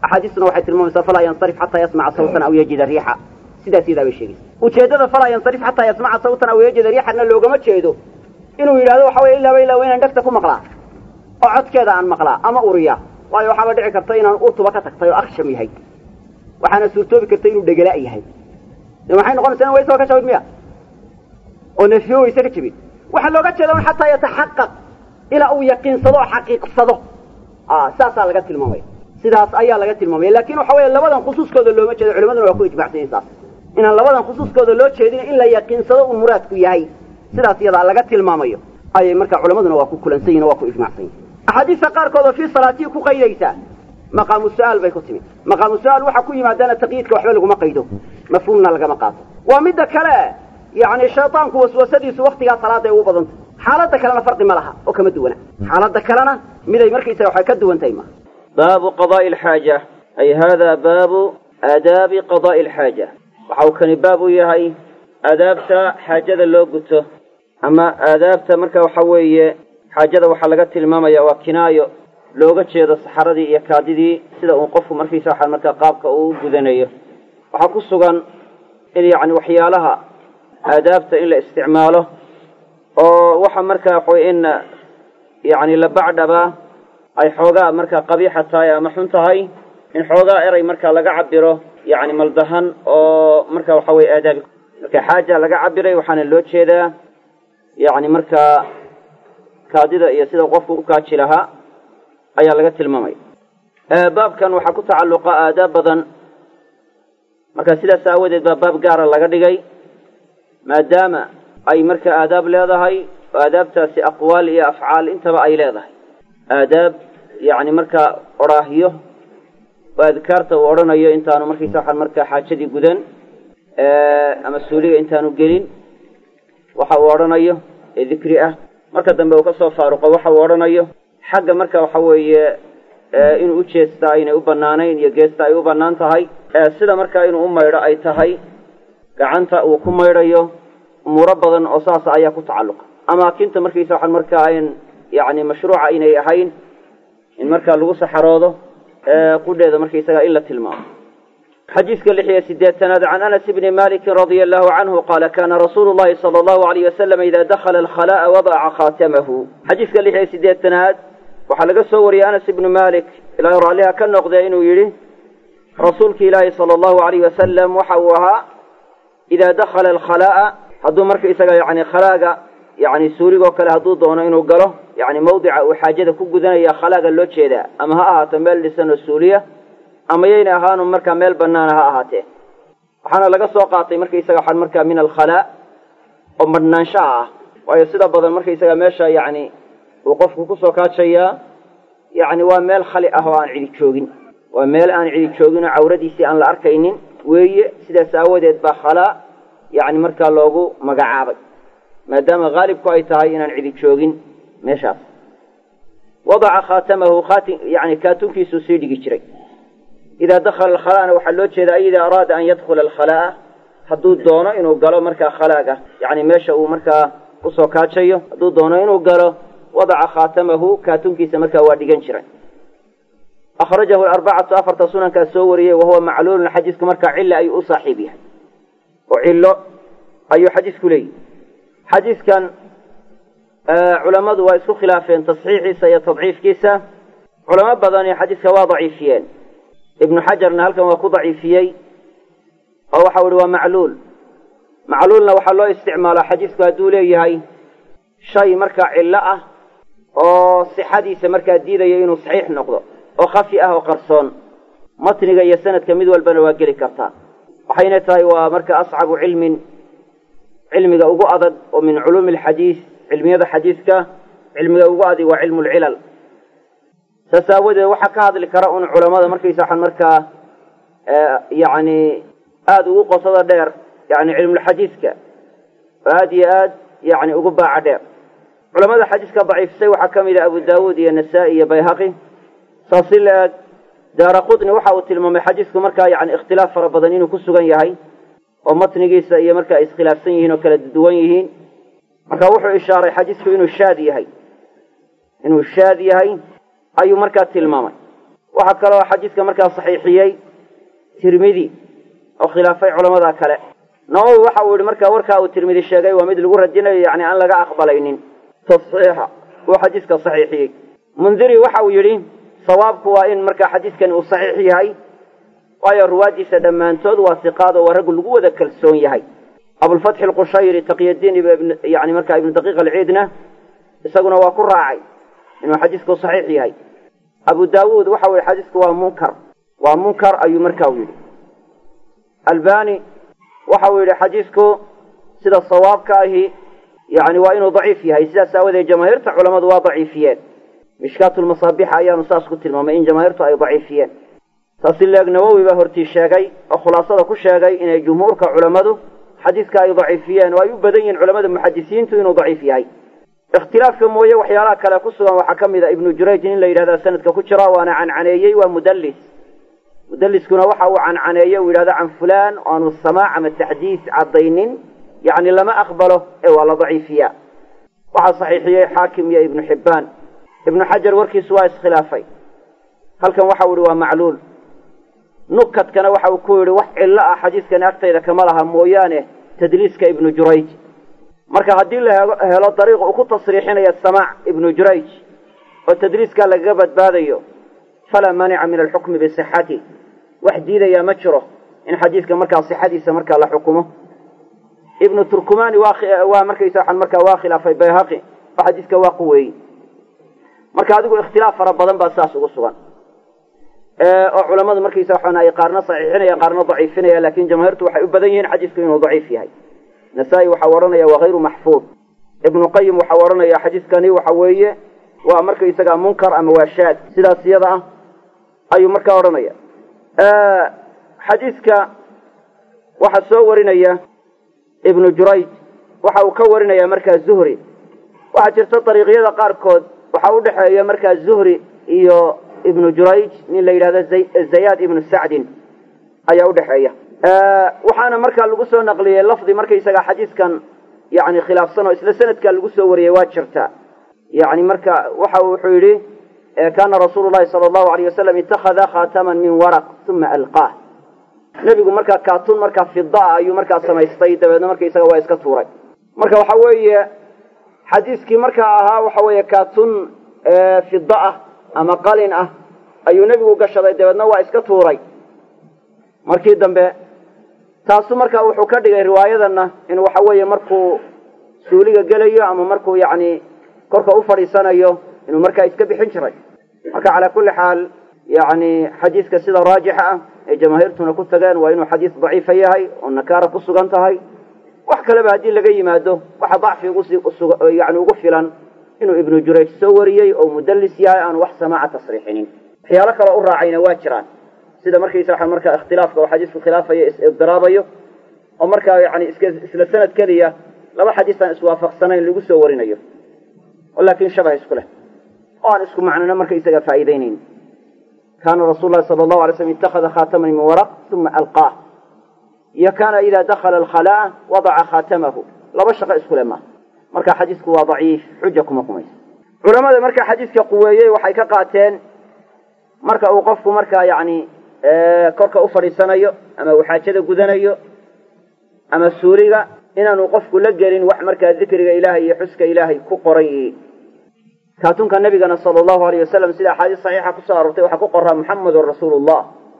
axaadiistuna waxay tilmaamaysaa falaa yansarif xataa yasmaca sawtan aw yajida riixa sidaas iyadaa bay sheegaysa ujeeddada falaa yansarif xataa yasmaca sawtan aw yajida riixana loogama jeedo inuu yidhahdo waxa weye ilaaba ilaa inaan dhegta ku maqlaa oo codkeeda aan maqlaa ama uriya waayo waxaaba dhici karta inaan urtuba ka tagtay oo aksham yahay waxaana suurtoobi karta inuu dhegala yahay de maxay noqonaysa in waysaba ka jabin miya oo nefiyo wayse ka jabin waxaa looga jeeda un xataa yataxaqaq ilaa uu yaqiinsado oo xaqiiqsado saasaa laga tilmaamaya sidaas ayaa laga tilmaamaya lakin waxa weeye labadan khusuuskooda looma jeedo culimaduna waa ku ijmacsanyahin saas inaan labadan khusuuskooda loo jeedin in la yaqiinsado uu muraadku yahay sidaas iyadaa laga tilmaamayo ayay marka culimaduna waa ku kulansan yihin o waa ku ijmacsan yihin axaadiista qaarkood oo fii salaatii ku qaydaysaa maqaamu su-aal bay ku timi maqaamu su-aal waxaa ku yimaadaana taqyiidka waxba laguma qaydo mafhuumna lagama qaato waa midda kale yani shaydaanku waswasadiisu waktigaa salaada ay ugu badantay xaaladda kalena farqi ma laha oo kama duwana xaaladda kalena miday markaysaga waxay ka duwan tahay maaha baabu qadaai alxaaja ay hada baabu aadaabi qadaai alxaaja waxa uu kani baab u yahay aadaabta xaajada loo guto ama aadaabta marka waxa weeye xaajada waxaa laga tilmaamaya waa kinaayo looga jeedo saxaradii iyo kaadidii sida uu qofku markiisa waxa markaa qaabka uu u gudanayo waxaa ku sugan in yacni waxyaalaha aadaabta in la isticmaalo oo waxa markaa waxaweye in yacni la bacdhabaa ay xoogaa markaa qabiixa tahay ama xun tahay in xoogaa eray markaa laga cabiro yacni maldahan oo marka waxa weye aadaabi marka xaaja laga cabiray waxaana loo jeedaa yacni markaa kaadida iyo sida qofku u kaaji lahaa ayaa laga tilmaamaya baabkan waxaa ku tacalluqa aadaab badan marka sidaas aawadeed baa baab gaara laga dhigay maadaama ay marka aadaab leedahay oo aadaabtaasi aqwaal iyo afcaal intaba ay leedahay aadaab yacni markaa odhaahyo oo adkaarta uu odhanayo intaanu markaysa waxaan markaa xaajadii gudan ama suuliga intaanu gelin waxa uu odhanayo ee dikri ah marka dambe uu kasoo faaruqo waxa uu odhanayo xagga marka waxa weeye inuu u jeestaa aynay u banaanayn iyo geesta ay u banaan tahay sida markaa inuu u maydho ay tahay gacanta uu ku maydhayo umuuro badan oo saasa ayaa ku tacalluqa amaakinta markaysa waxaan markaa ayn yacni mashruuca inay ahayn in markaa lagu saxaroodo qudheeda markaysaga in la tilmaamo xadiiska lix iyo sideetanaad can anas bni maliki radia allahu canhu qaala kana rasuulu llahi sala allahu alayh wasalam ida dakhala alkhalaa'a wadaca khaatamahu xadiiska lix iyo sideetanaad waxaa laga soo wariyey anas ibnu malik ilaahay raalliha ka noqdee inuu yidhi rasuulki ilaahi sala allahu alayh wasalam waxa uu ahaa idaa dakhala alkhalaa'a hadduu markaysaga yani khalaaga yani suuligoo kale hadduu doono inuu galo yani mawdica uu xaajada ku gudanaya khalaaga loo jeedaa ama ha ahaato meel dhisan oo suuliya ama yayna ahaanu markaa meel banaana ha ahaatee waxaana laga soo qaatay markaysaga waxaan markaa min alkhalaa oo madhnaanshaha ah waayo sida badan markaysaga meesha yacni uu qofku kusoo kaajayaa yacni waa meel khali ah oo aan cidi joogin waa meel aan cidi joogin oo cawradiisii aan la arkaynin weeye sidaas aawadeed baa khalaa yacni markaa loogu magacaabay maadaama haalibku ay tahay inaan cidi joogin meeshaas wadaca khaatamahu khaati yani kaatunkiisuu sii dhigi jiray idaa dakhala alkhalaana waxaa loo jeeda ay idaa araada an yadkhula alkhalaa'a hadduu doono inuu galo markaa khalaaga yani meesha uu markaa kusoo kaajayo hadduu doono inuu galo wadaca khaatamahu kaatunkiisa markaa waa dhigan jiray akhrajahu arbacatu afarta sunankaa soo wariyey wahuwa macluulun xadiisku markaa cilla ayuu u saaxiib yahay oo cillo ayuu xadiisku leeyahy xadiiskan culammadu waa isku khilaafeen tasxiixiisa iyo tadciifkiisa culamo badani xadiiska waa daciifiyeen ibnu xajarna halkan waa ku daciifiyey oo waxau ihi waa macluul macluulna waxaa loo isticmaalaa xadiisku hadduu leeyahay shay markaa cillo ah oo sixadiisa markaa diidaya inuu saxiix noqdo oo khafi ah oo qarsoon matniga iyo sanadka mid walbana waa geli kartaa waxayna tahay waa marka ascabu cilmin cilmiga ugu adag oo min culuumi alxadiis cilmiyada xadiiska cilmiga ugu adag waa cilmu lcilal saas aawadeed waxaa ka hadli kara un culamada markaysa waxaan markaa yacni aada ugu qosada dheer yani cilmulxadiiska oo aada iyo aad yani ugu baaca dheer culamada xadiiska daciifisay waxaa ka mid ah abu daawuud iyo nasaa-i iyo bayhaqi saas si la-eg daara qutni waxa uu tilmaamay xadiisku markaa yani ikhtilaaf fara badan inuu ku sugan yahay oo matnigiisa iyo markaa ay iskhilaafsan yihiin oo kala duwan yihiin marka wuxuu ishaaray xadiisku inuu shaad yahay inuu shaad yahay ayuu markaa tilmaamay waxaa kaloo xadiidka markaa saxiixiyey tirmidi oo khilaafay culamada kale nawowi waxa uu yihi markaa warkaa uu tirmidi sheegay waa mid lagu radinayo yani aan laga aqbalaynin tasxiixa uu xadiiska saxiixiyey mundiri waxa uu yidhi sawaabku waa in markaa xadiidkani uu saxiix yahay waayo ruwaadiisa dhammaantood waa siqaad oo waa raggu lagu wada kalsoon yahay abulfatxi alqushayri taqyadiin yani markaa ibnu daqiiq alciidna isaguna waa ku raacay inuu xadiisku saxiix yahay abu daawuud waxa u yihi xadiisku waa munkar waa munkar ayuu marka u yidhi albani waxa uu yidhi xadiisku sida sawaabka ahi yani waa inuu daciif yahay sidaas aawadeed jamaahiirta culamadu waa daciifiyeen mishkaatulmasaabixa ayaanu saas ku tilmaamay in jamaahiirtu ay daciifiyeen taasi leeg nawowi baa hortii sheegay oo khulaasada ku sheegay inay jumhuurka culammadu xadiiska ay daciifiyeen oo ay u badan yihiin culamada muxadisiintu inuu daciif yahay ikhtilaafka mooye waxyaalaha kale ku sugan waxaa ka mid a ibnu jurayj in la yidhahda sanadka ku jira waana cancaneeyey waa mudallis mudalliskuna waxa uu cancaneeye uu yidhahdo can fulaan oo aanu samaac ama taxdiis caddaynin yacni lama aqbalo ee waa la daciifiyaa waxaa saxiixiyey xaakim iyo ibnu xibbaan ibnu xajar warkiisu waa iskhilaafay halkan waxa uu yihi waa macluul nukadkana waxa uu ku yidhi wax cillo ah xadiiskani agtayda kama laha mooyaane tadliiska ibnu jurayj marka haddii la helo dariiq uu ku tasriixinaya samaac ibnu jurayj oo tadliiskaa lagaga badbaadayo falaa maanica min alxukmi bisixati wax diidayaa ma jiro in xadiidka markaa sixadiisa markaa la xukumo ibnu turkumani waa markaysa waxaan markaa waa khilaafay bayhaqi oo xadiiska waa quweeyey marka adigu ikhtilaaf fara badan baa saas ugu sugan oo culamadu markaysa waxaan ay qaarna saxiixinaya qaarna daciifinaya lakin jamaahiirtu waxay u badan yihiin xadiisku inuu daciif yahay nasaa-i waxau odhanaya waa hayru maxfuud ibnu qayim waxau odhanaya xadiiskani waxa weeye waa markaysaga munkar ama waa shaad sidaas iyada ah ayuu markaa odhanaya xadiiska waxaa soo warinaya ibnu jurayj waxa uu ka warinaya markaa zuhri waxaa jirta dariiqyada qaarkood waxaa udhexeeya markaa zuhri iyo ibnu jurayj nin la yidhahdo zayaad ibnu sacdin ayaa udhexeeya waxaana markaa lagu soo naqliyey lafdi markaysaga xadiiskan yani khilaafsan oo isla sanadkaa lagu soo wariyey waa jirta yani marka waxa wuxuu yidhi kana rasuulu llahi sala allahu alayh wasalam ittakhada khaataman min waraq uma alqaah nebigu markaa kaatun markaa fidaa ayuu markaa samaystay dabeedna markaysaga waa iska tuuray marka waxa weeye xadiiskii markaa ahaa waxa weeye kaatun fida ah ama qalin ah ayuu nebigu gashaday dabeedna waa iska tuuray markii dambe taasu markaa wuxuu ka dhigay riwaayadana in waxa weeye markuu suuliga gelayo ama markuu yacni korka u fadhiisanayo inuu markaa iska bixin jiray marka calaa kulli xaal yani xadiiska sida raajixa ah ee jamaahiirtuna ku tageen waa inuu xadiis daciifa yahay oo nakaara ku sugan tahay wax kaleba haddii laga yimaado waxa dacfi yani ugu filan inuu ibnu jurayj soo wariyey oo mudallis yahay aanu wax samaaca tasriixinin waxyaalo kaloo u raacayna waa jiraan sida markaysa waxa markaa ikhtilaafka oo xadiisku khilaafayo is-ibdiraabayo oo markaa yani iska isla sanad keliya laba xadiis aan iswaafaqsanayn lagu soo warinayo oo laakin shabah isku leh oo aan isku macnona markaysaga faa'iidaynayn kaana rasuul lahi sala allahu alay slm ittakhada khaataman min waraq uma alqaah iyo kaana ida dakhala alkhalaa wadaca khaatamahu laba shaqo isku le maaha marka xadiisku waa daciif xuja kuma kumayso culamada marka xadiiska quweeyey waxay ka qaateen marka uu qofku markaa yani korka u fadhiisanayo ama uu xaajada gudanayo ama suuriga inaanu qofku la gelin wax markaa dikriga ilaahay iyo xuska ilaahay ku qoran yihiin kaatunka nabigana sala allahu alayh wasalam sida axaadiis saxiixa kusoo aroortay waxaa ku qoraa muxamedun rasuulullah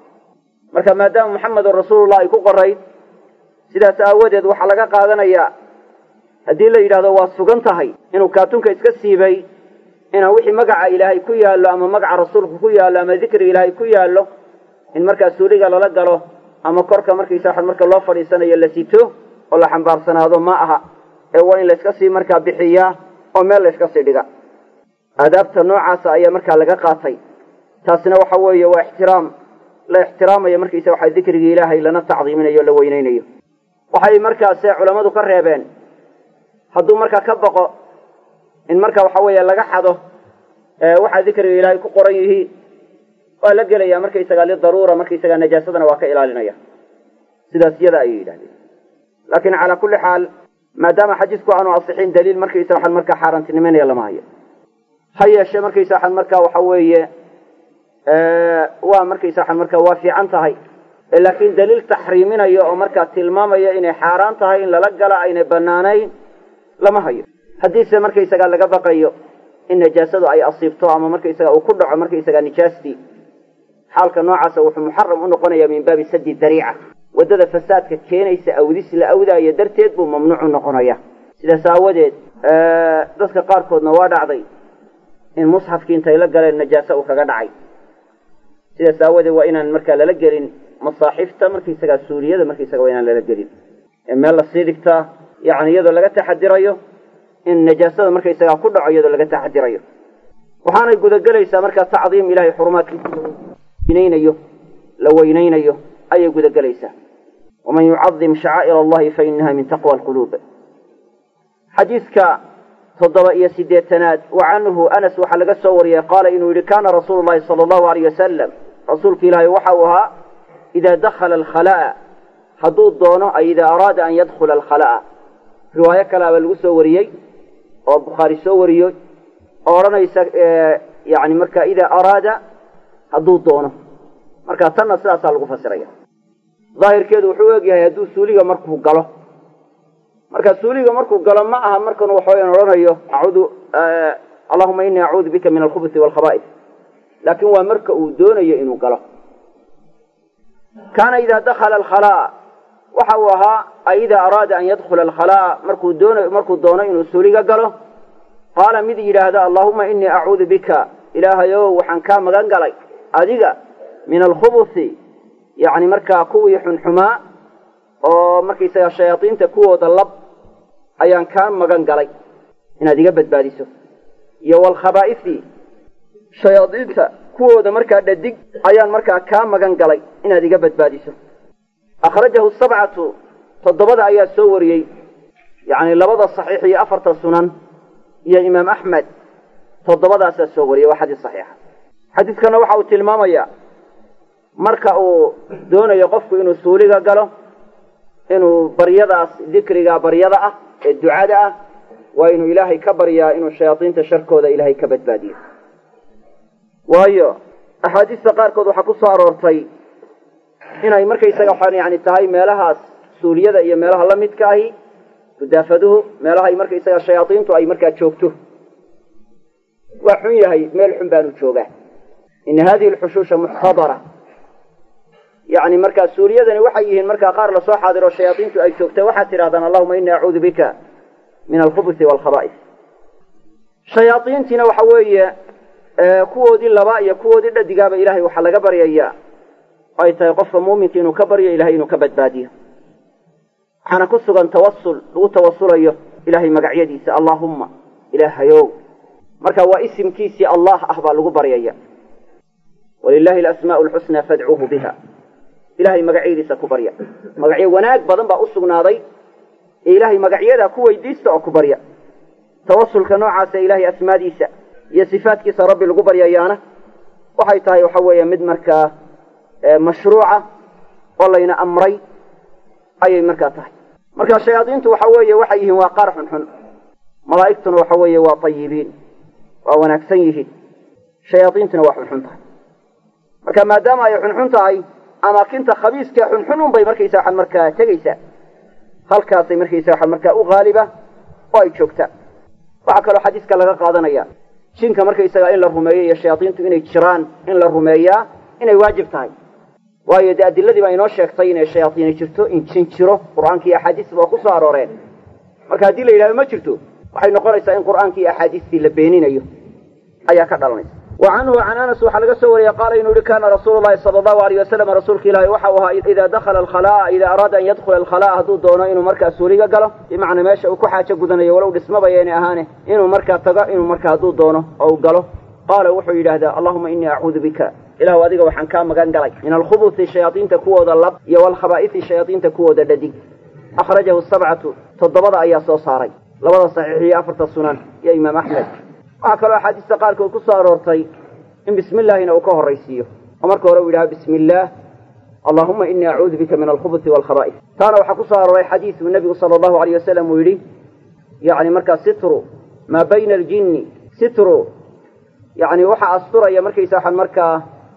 marka maadaama muxamedun rasuulullah ay ku qorayd sidaas aawadeed waxaa laga qaadanayaa haddii la yidhahdo waa sugan tahay inuu kaatunka iska siibay inaan wixii magaca ilaahay ku yaallo ama magaca rasuulka ku yaallo ama dikriga ilaahay ku yaallo in markaa suuriga lala galo ama korka markaysa waxaan marka loo fadhiisanayo la sito oo la xambaarsanaado ma aha ee waa in layska sii markaa bixiyaa oo meel layska sii dhiga aadaabta noocaasa ayaa markaa laga qaatay taasina waxa weeye waa ixtiraam la ixtiraamayo markaysa waxa dikrigii ilaahay lana tacdiiminayo o la weyneynayo waxay markaase culammadu ka reebeen hadduu markaa ka baqo in marka waxa weeye laga xado waxaa dikriga ilaahay ku qoran yihiin waa la gelaya markaysaga lidaruura markaysaga najaasadana waa ka ilaalinaya sidaas iyada ayay yidhahdeen laakiin calaa kulli xaal maadaama xadiisku aanu asixin daliil markaysa waxaan markaa xaaraantinimeynaya lama hayo ha yeeshee markaysa waxaan markaa waxa weeye waa markaysa waxaan markaa waa fiican tahay laakiin daliil taxriiminayo oo markaa tilmaamaya inay xaaraan tahay in lala gala aynay banaanayn lama hayo haddiise markaysagaa laga baqayo in najaasadu ay asiibto ama markaysaga uu ku dhaco markaysagaa nijaastii xaalka noocaasa wuxuu muxaram u noqonayaa min baabi sadi dariica waddada fasaadka keenaysa awdis la awdaayo darteed buu mamnuucu noqonaya sidaas aawadeed dadka qaarkoodna waa dhacday in musxafkii intay la galeen najaase uu kaga dhacay sidaas aawadeed waa inaan markaa lala gelin masaaxifta markaysagaa suuriyada markaysaga waa inaan lala gelin ee meel lasii dhigtaa yani iyadoo laga taxadirayo in najaasada markaysagaa ku dhaco iyadoo laga taxadirayo waxaanay gudagelaysaa markaa tacdiim ilahay xurumaadkiisa weynaynayo la weynaynayo ayay gudagelaysaa waman yucadim shacaa'ir allahi fa inaha min taqwa alquluub xadiidka toddoba iyo siddeetanaad wa canhu anas waxaa laga soo wariyey qaala inuu yidhi kaana rasuulu llahi sala allahu alayh wasalam rasuulka ilaahay waxa uu ahaa idaa dakhala alkhala'a hadduu doono ay idaa araada an yadkhula alkhala'a riwaayo kale abaa lagu soo wariyey oo bukhaari soo wariyo oo odhanaysa yani marka idaa araada hadduu doono marka tanna sidaasaa lagu fasiraya daahirkeedu wuxuu u egyahay hadduu suuliga markuu galo marka suuliga markuu galo ma aha markan waxaweyan odhanayo acuudu allahuma inii acuudu bika min alkhubusi waalkhaba'is laakiin waa marka uu doonayo inuu galo kaana idaa dakhala alkhalaa waxa uu ahaa ay idaa araada an yadkhula alkhalaa markuu doon markuu doono inuu suuliga galo qaala mid yidhaahda allahuma inii acuudu bika ilaahayow waxaan kaa magan galay adiga min alkhubusi yacni markaa kuwii xunxumaa oo markaysaga shayaadiinta kuwooda lab ayaan kaa magan galay inaad iga badbaadiso iyo waalkhabaa'isi shayaadiinta kuwooda markaa dhadig ayaan markaa kaa magan galay inaad iga badbaadiso akhrajahu sabcatu toddobada ayaa soo wariyey yacni labada saxiix iyo afarta sunan iyo imaam axmed toddobadaasaa soo wariyey waa xadiis saxiixa xadiiskana waxa uu tilmaamayaa marka uu doonayo qofku inuu suuliga galo inuu baryadaas dikriga baryada ah ee ducada ah waa inuu ilaahay ka baryaa inuu shayaadiinta sharkooda ilaahay ka badbaadiyo waayo axaadiista qaarkood waxaa ku soo aroortay inay markaysaga waxaan yani tahay meelahaas suuliyada iyo meelaha la midka ahi gudaafaduhu meelahay markaysaga shayaadiintu ay markaa joogto waa xun yahay meel xun baanu joogaa ina hadihi alxushuusha muxtadara yani markaa suuriyadani waxay yihiin markaa qaar lasoo xaadiro shayaadiintu ay joogta waxaad tidhahdaan allahuma ini acuudu bika min alkhubusi waalkhaba'is shayaadiintiina waxa weeye kuwoodii laba iyo kuwoodii dhadigaaba ilahay waxaa laga baryayaa ay tahay qofka muuminka inuu ka baryo ilahay inuu ka badbaadiyo waxaana ku sugan tawasul lagu tawasulayo ilahay magacyadiisa allaahumma ilaahayow marka waa isimkiisii allah ah baa lagu baryaya walilahi alasmaa'u alxusnaa fadcuuhu biha ilahay magacyadiisa ku barya magacyo wanaag badan baa u sugnaaday ee ilaahay magacyadaa ku weydiista oo ku barya tawasulka noocaasa ilahay asmaadiisa iyo sifaatkiisa rabbi lagu baryayaana waxay tahay waxa weeye mid markaa mashruuca oo layna amray ayay markaa tahay marka shayaadiintu waxa weeye waxay yihiin waa qaar xunxun malaa'igtuna waxa weeye waa tayibiin waa wanaagsan yihiin shayaadiintuna waa xunxun tahay marka maadaama ay xunxun tahay amaakinta khabiiska xunxun un bay markaysa waxaan markaa tegaysaa halkaasay markaysa waxaan markaa u haaliba oo ay joogtaa waxaa kaloo xadiiska laga qaadanaya jinka markaysaga in la rumeeyo iyo shayaadiintu inay jiraan in la rumeeyaa inay waajib tahay waayo dee adiladii baa inoo sheegtay inay shayaadiini jirto in jin jiro qur'aanka iyo axaadiisba waa ku soo arooreen marka haddii la yidhahdo ma jirto waxay noqonaysaa in qur'aankii iyo axaadiistii la beeninayo ayaa ka dhalanaysa wa canhu can anas waxaa laga soo wariyey qaala inuu yihi kana rasuulu llahi sala allahu alayh wasalam rasuulka ilaahi waxa uu ahaa idaa dakhala alkhalaa'a idaa araada an yadkhula alkhalaa'a hadduu doono inuu markaa suuliga galo bimacnaa meesha uu ku xaajo gudanayo walow dhismaba yaynay ahaane inuu markaa tago inuu markaa hadduu doono oo uu galo qaala wuxuu yidhaahdaa allahuma inii acuudu bika ilahu adiga waxaan kaa magan galay min alkhubusi shayaadiinta kuwooda lab iyo walkhabaa'isi shayaadiinta kuwooda dhadig akhrajahu sabcatu toddobada ayaa soo saaray labada saxiix iyo afarta sunan iyo imaam axmed waxaa kaloo axaadiista qaarkood ku soo aroortay in bismi illaahina uu ka horraysiiyo oo marka hore uu yidhaha bismi illaah allahuma inii acuudu bika min alkhubusi waalkhaba'is taana waxaa ku soo arooray xadiis uu nebigu sala allahu alayh wasalam uu yidhi yacni markaa sitru maa bayna aljinni sitru yacni waxaa asturaya markaysa waxaan markaa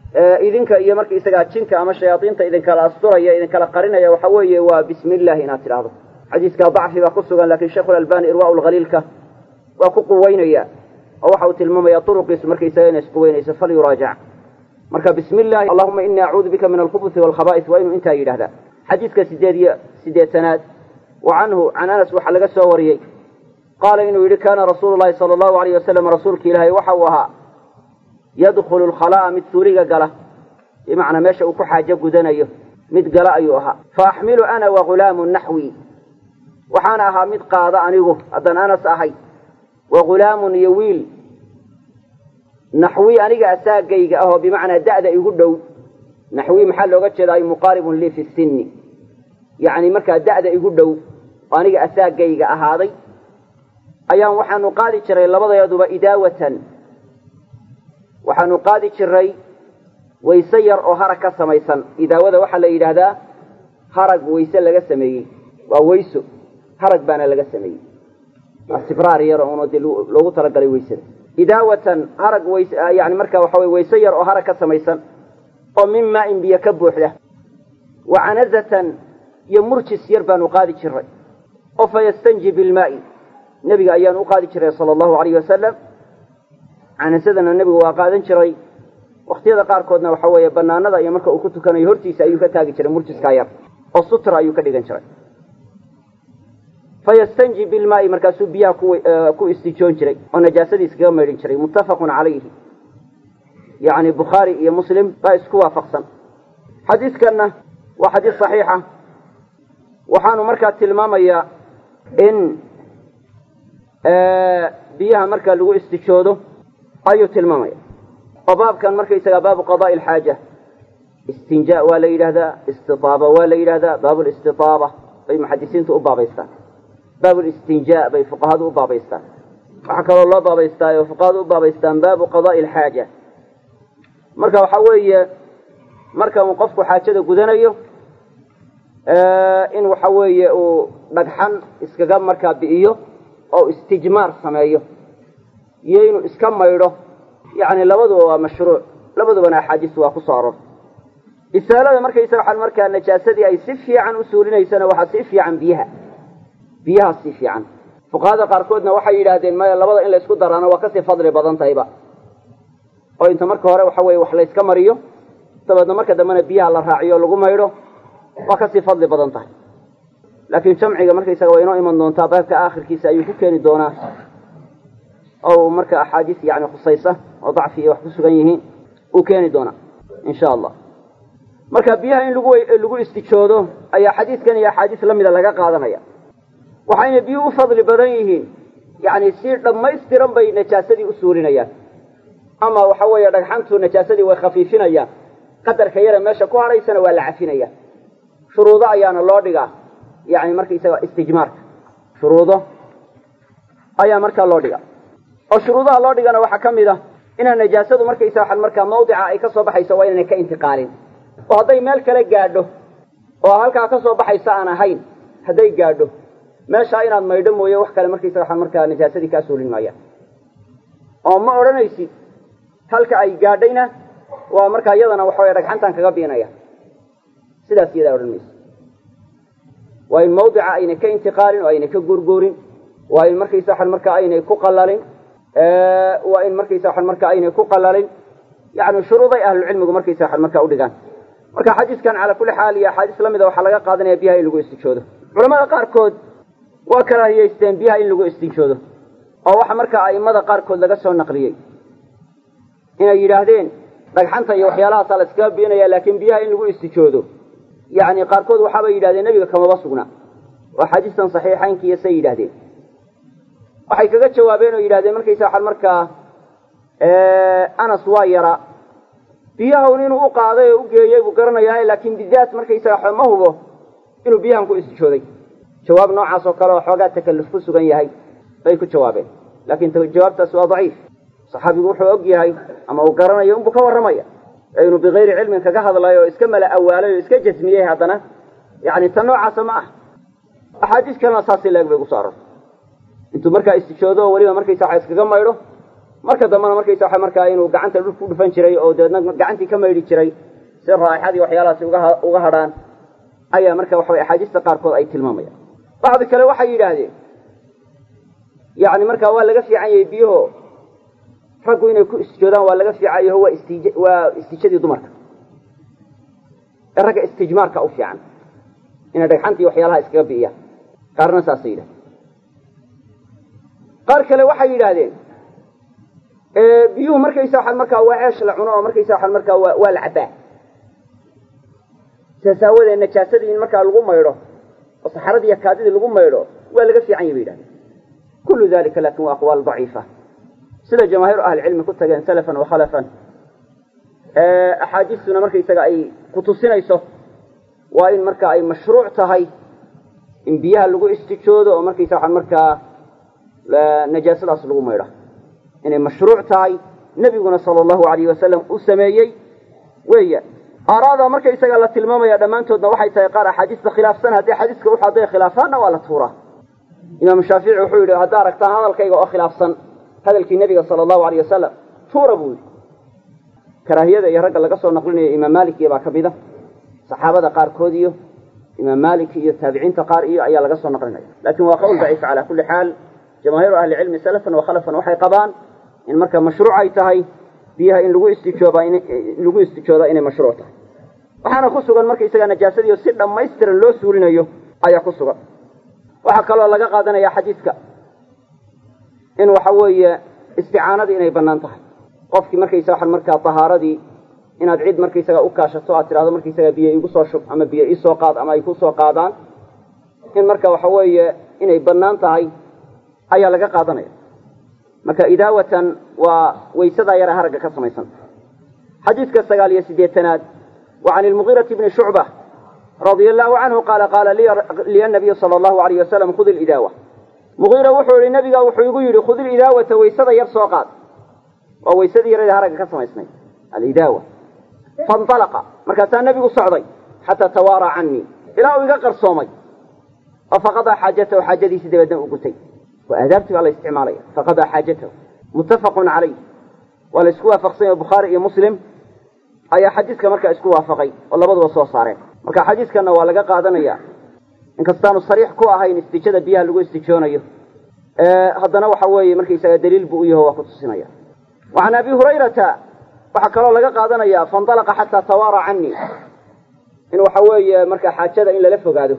idinka iyo markaisagaa jinka ama shayaadiinta idinkala asturaya idinkala qarinaya waxa weeye waa bismi illahi inaad tidhaahdo xadiiska dacfi baa ku sugan lakin sheikhu lalbani irwaa lhaliilka waa ku quweynaya oo waxa uu tilmaamaya uruqiisu markaysaga inay isquweynayso falyuraajac marka bismi illahi allahuma inii acuudu bika min alkhubusi walkhaba'is waa inuu intaa yidhahdaa xadiidka sideed iyo sideetanaad wa canhu can anas waxaa laga soo wariyey qaala inuu yidhi kaana rasuulu llahi sala allahu alayh wasalam rasuulka ilaahay waxa uu ahaa yadkhulu lkhalaa'a mid suuriga gala bimacnaa meesha uu ku xaajo gudanayo mid gala ayuu ahaa fa axmilu ana wa ghulaamu naxwi waxaana ahaa mid qaada anigu haddaan anas ahay wa ghulaamun iyo wiil naxwi aniga asaagayga ahoo bimacnaa da'da igu dhow naxwi maxaa looga jeeda ay muqaaribun lii fi sinni yacni markaa da'da igu dhow oo aniga asaagayga ahaaday ayaan waxaanu qaadi jiray labadeeduba idaawatan waxaanu qaadi jiray wayse yar oo harag ka samaysan idaawada waxaa la yidhaahdaa harag wayse laga sameeyey waa wayso harag baana laga sameeyey waa sibraar yar oo de loogu talagalay waysada idaawatan harag ways yani marka waxa wey wayse yar oo harag ka samaysan oo min maa-in biyo ka buuxda wa canazatan iyo murjis yar baanu qaadi jiray oo fa yastanji bilmaa'i nebiga ayaanu u qaadi jiray sala allahu alayh wasalam canasadana nebigu waa qaadan jiray waktiyada qaarkoodna waxa weeye banaanada iyo marka uu ku tukanayo hortiisa ayuu ka taagi jiray murjiskaa yar oo sutra ayuu ka dhigan jiray fa yastanji bilmaa'i markaasuu biyaha ku istijoon jiray oo najaasadii iskaga maydhin jiray muttafaqun calayhi yacni bukhaari iyo muslim baa isku waafaqsan xadiidkanna waa xadiis saxiixa waxaanu markaa tilmaamayaa in biyaha marka lagu istijoodo ayuu tilmaamaya oo baabkan markaysagaa baabu qadaai alxaaja istinjaa waa la yidhahdaa istitaaba waa la yidhahdaa baabu listitaaba bay muxadisiintu u baabaystaan baabu listinjaa bay fuqahadu u baabaystaan waxaa kaloo loo baabaystaa oo fuqahadu u baabaystaan baabu qadaai alxaaja marka waxaa weeye marka uu qofku xaajada gudanayo in waxa weeye uu dhagxan iskaga markaa bi'iyo oo istijmaar sameeyo iyo inuu iska maydho yacni labaduba waa mashruuc labadubana axaadiistu waa ku soo arortay isaalada markaysa waxaan markaa najaasadii ay si fiican u suulinaysana waxaa si fiican biyaha biyaha si fiican fuqahada qaarkoodna waxay yidhaahdeen maya labada in laysku daraana waa kasii fadli badan tahayba oo inta marka hore waxa weye wax layska mariyo dabeedna marka dambena biyaha la raaciyo lagu maydho waa kasii fadli badan tahay laakiin jamciga markaysaga waa inoo iman doontaa baabka aakhirkiisa ayuu ku keeni doonaa oo marka axaadiis yani khusaysa oo dacfi iyo wax ku sugan yihiin uu keeni doonaa insha allah marka biyaha in lagu lagu istijoodo ayaa xadiidkan iyo axaadiis lamida laga qaadanaya waxayna biyuhu u fadli badan yihiin yani si dhammaystiran bay najaasadii u suulinayaan ama waxa weeye dhagxantu najaasadii way khafiifinayaan qadarka yare meesha ku hadhaysana waa la cafinaya shuruudo ayaana loo dhigaa yani markaysaga istijmaarka shuruudo ayaa markaa loo dhigaa oo shuruudaha loo dhigana waxaa ka mid ah inaan najaasadu markaysa waxaan markaa mawdica ay ka soo baxayso waa inaanay ka intiqaalin oo hadday meel kale gaadho oo halkaa ka soo baxaysa aan ahayn hadday gaadho meeshaa inaad maydho mooye wax kale markaysa waxaan markaa najaasadii kaa suulin maayaan oo ma odhanaysid halka ay gaadhayna waa markaa iyadana waxa weye dhagxantaan kaga biinaya sidaas iyadaa odhan maysa waa in mawdica aynay ka intiqaalin oo aynay ka guurguurin waa in markaysa waxaan markaa aynay ku qalalin waa in markaysa waxaan markaa aynay ku qalalin yani shuruuday ahlucilmigu markaysa waxaan markaa udhigaan marka xadiiskan calaa kulli xaal iyo axaadiis lamida waxaa laga qaadanaya biyaha in lagu istijoodo culamada qaarkood waa karaahiyeysteen biyaha in lagu istijoodo oo waxa markaa a'immada qaarkood laga soo naqliyey inay yidhaahdeen dhagxanta iyo waxyaalahaasa la iskaga biinaya laakiin biyaha in lagu istijoodo yani qaarkood waxaabay yidhahdeen nebiga kamaba sugna oo axaadiistan saxiixaynkiiyo say yidhahdeen waxay kaga jawaabeen oo yidhahdeen markaysa waxaan markaa anas waa yaraa biyahaun inuu u qaaday oo u geeyey buu garanayaa laakiin bidaat markaysaga ma hubo inuu biyahan ku istijooday jawaab noocaas oo kale oo xoogaa takalluf ku sugan yahay bay ku jawaabeen laakiin jawaabtaas waa daciif saxaabigu wuxuu og yahay ama uu garanayo unbuu ka warramaya ee inuu bikayri cilmin kaga hadlayo oo iska mala awaalay oo iska jasmiyey haddana yani tan noocaasa ma ah axaadiis kalena saasi leeg bay kuso arortay intuu markaa istijoodo oo weliba markaysa waxa iskaga maydho marka dambena markaysa waxa markaa inuu gacanta dhul ku dhufan jiray oo dabeedna gacantii ka maydhi jiray si raaixadii waxyaalahaasi uga uga hadhaan ayaa marka waxa way axaadiista qaarkood ay tilmaamayaan bacdi kale waxay yidhaahdeen yani markaa waa laga fiican yahay biyaho raggu inay ku isjoodaan waa laga fiican yaho waa istij waa istijadii dumarka ee ragga istijmaarka u fiican inay dhagxantii waxyaalaha iskaga bi'iyaan qaarna saasay yidhahdeen qaar kale waxay yidhaahdeen biyuhu markaysa waxaan markaa waa ceesh la cuno oo markaysa waxaan markaa waa waa la cabbaa sidaas aawadeed najaasadii in markaa lagu maydho oo saxaradii iyo kaadidii lagu maydho waa laga fiican yahy bay yidhahdeen kullu dalika lakin waa aqwaal daciifa sida jamaahiiru ahlicilmi ku tageen salafan wa khalafan axaadiistuna markaysaga ay kutusinayso waa in marka ay mashruuc tahay in biyaha lagu istijoodo oo markaysa waxaan markaa najaasadaas lagu maydho inay mashruuc tahay nebiguna sala allahu alayh wasalam u sameeyey weya aaraada markaysaga la tilmaamaya dhammaantoodna waxay tahay qaar axaadiista khilaafsan haddii xadiiska wuxu hadday khilaafaanna waa la tuuraa imaamu shaafici wuxuu yidhi haddaa aragtaan hadalkayga oo khilaafsan hadalkii nebiga sala allahu alayh wasalam tuura buu yidhi karaahiyada iyo ragga laga soo naqlinayo imaam malik iyo baa ka mida saxaabada qaarkood iyo imaam malik iyo taabiciinta qaar iyo ayaa laga soo naqlinaya lakin waa qowl daciif cala kulli xaal jamaahiiru ahlicilmi salafan wa khalafan waxay qabaan in marka mashruuc ay tahay biyaha in lagu istijooba in lagu istijooda inay mashruuc tahay waxaana ku sugan markaysaga najaasadii si dhammaystiran loo suulinayo ayaa ku sugan waxaa kaloo laga qaadanaya xadiidka in waxa weeye isticaanadii inay bannaan tahay qofkii markaysa waxaan markaa tahaaradii inaad cid markaysaga u kaashato aad tidhahdo markaysaga biyo igu soo shub ama biyo iisoo qaad ama ay ku soo qaadaan in marka waxa weeye inay bannaan tahay ayaa laga qaadanaya marka idaawatan waa waysadaa yara haragga ka samaysan xadiidka sagaal iyo siddeetanaad wa can ilmugiirati bni shucba radia allahu canhu qaala qaala liya nabiyu sala allahu alayh wasalam khud ilidaawa mugiira wuxuu yihi nabiga wuxuu igu yidhi khud ilidaawata waysada yar soo qaad waa waysadii yarada haragga ka samaysnay alidaawa fainalaqa markaasaa nebigu socday xataa tawaaraa canii ilaa uu iga qarsoomay oo faqadaa xaajatahu xaajadiisii dabeedna uu gutay waa aadaabtii baa la isticmaalaya faqadaa xaajatahu muttafaqun calayh waa la isku waafaqsanya bukhaari iyo muslim ayaa xadiiska markaa isku waafaqay oo labaduba soo saareen marka xadiiskanna waa laga qaadanaya inkastaanu sariix ku ahayn istijada biyaha lagu istijoonayo haddana waxa weeye markaysaga daliil buu u yaho waa ku tusinaya wa can abi hurayrata waxaa kaloo laga qaadanaya faindalaqa xataa tawaara canii in waxa weeye marka xaajada in lala fogaado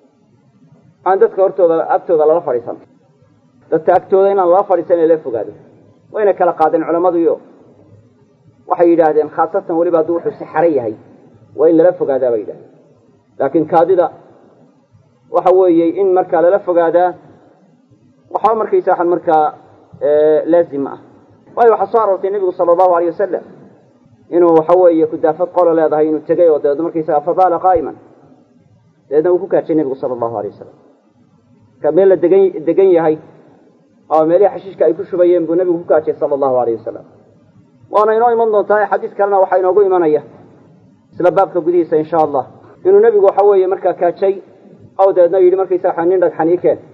aan dadka hortooda agtooda lala fadhiisan dadka agtooda inaan lala fadhiisan in lala fogaado wayna kala qaadeen culammaduyo waxay yidhaahdeen khaasatan weliba hadduu wuxuu saxare yahay waa in lala fogaadaa bay yidhahdeen laakiin kaadida waxa weeye in markaa lala fogaadaa waxba markaysa waxaan markaa laazim ma ah waayo waxaa soo aroortay nebigu sala allahu alayh wasalam inuu waxa weeye kudaafad qolo leedahay inuu tegay oo dabeedna markaysaga fadaala qaa'iman dabeedna uu ku kaajay nebigu sala allahu alayh wasalam marka meel la degan degan yahay oo meelihii xashiishka ay ku shubayeen buu nebigu ku kaajay sala allahu alayh wasalam waana inoo iman doontaa xadiis kalena waxaa inoogu imanaya isla baabka gudihiisa insha allah inuu nebigu waxa weeye markaa kaajay oo dabeedna yidhi markaysaga nin dhagxan ii keen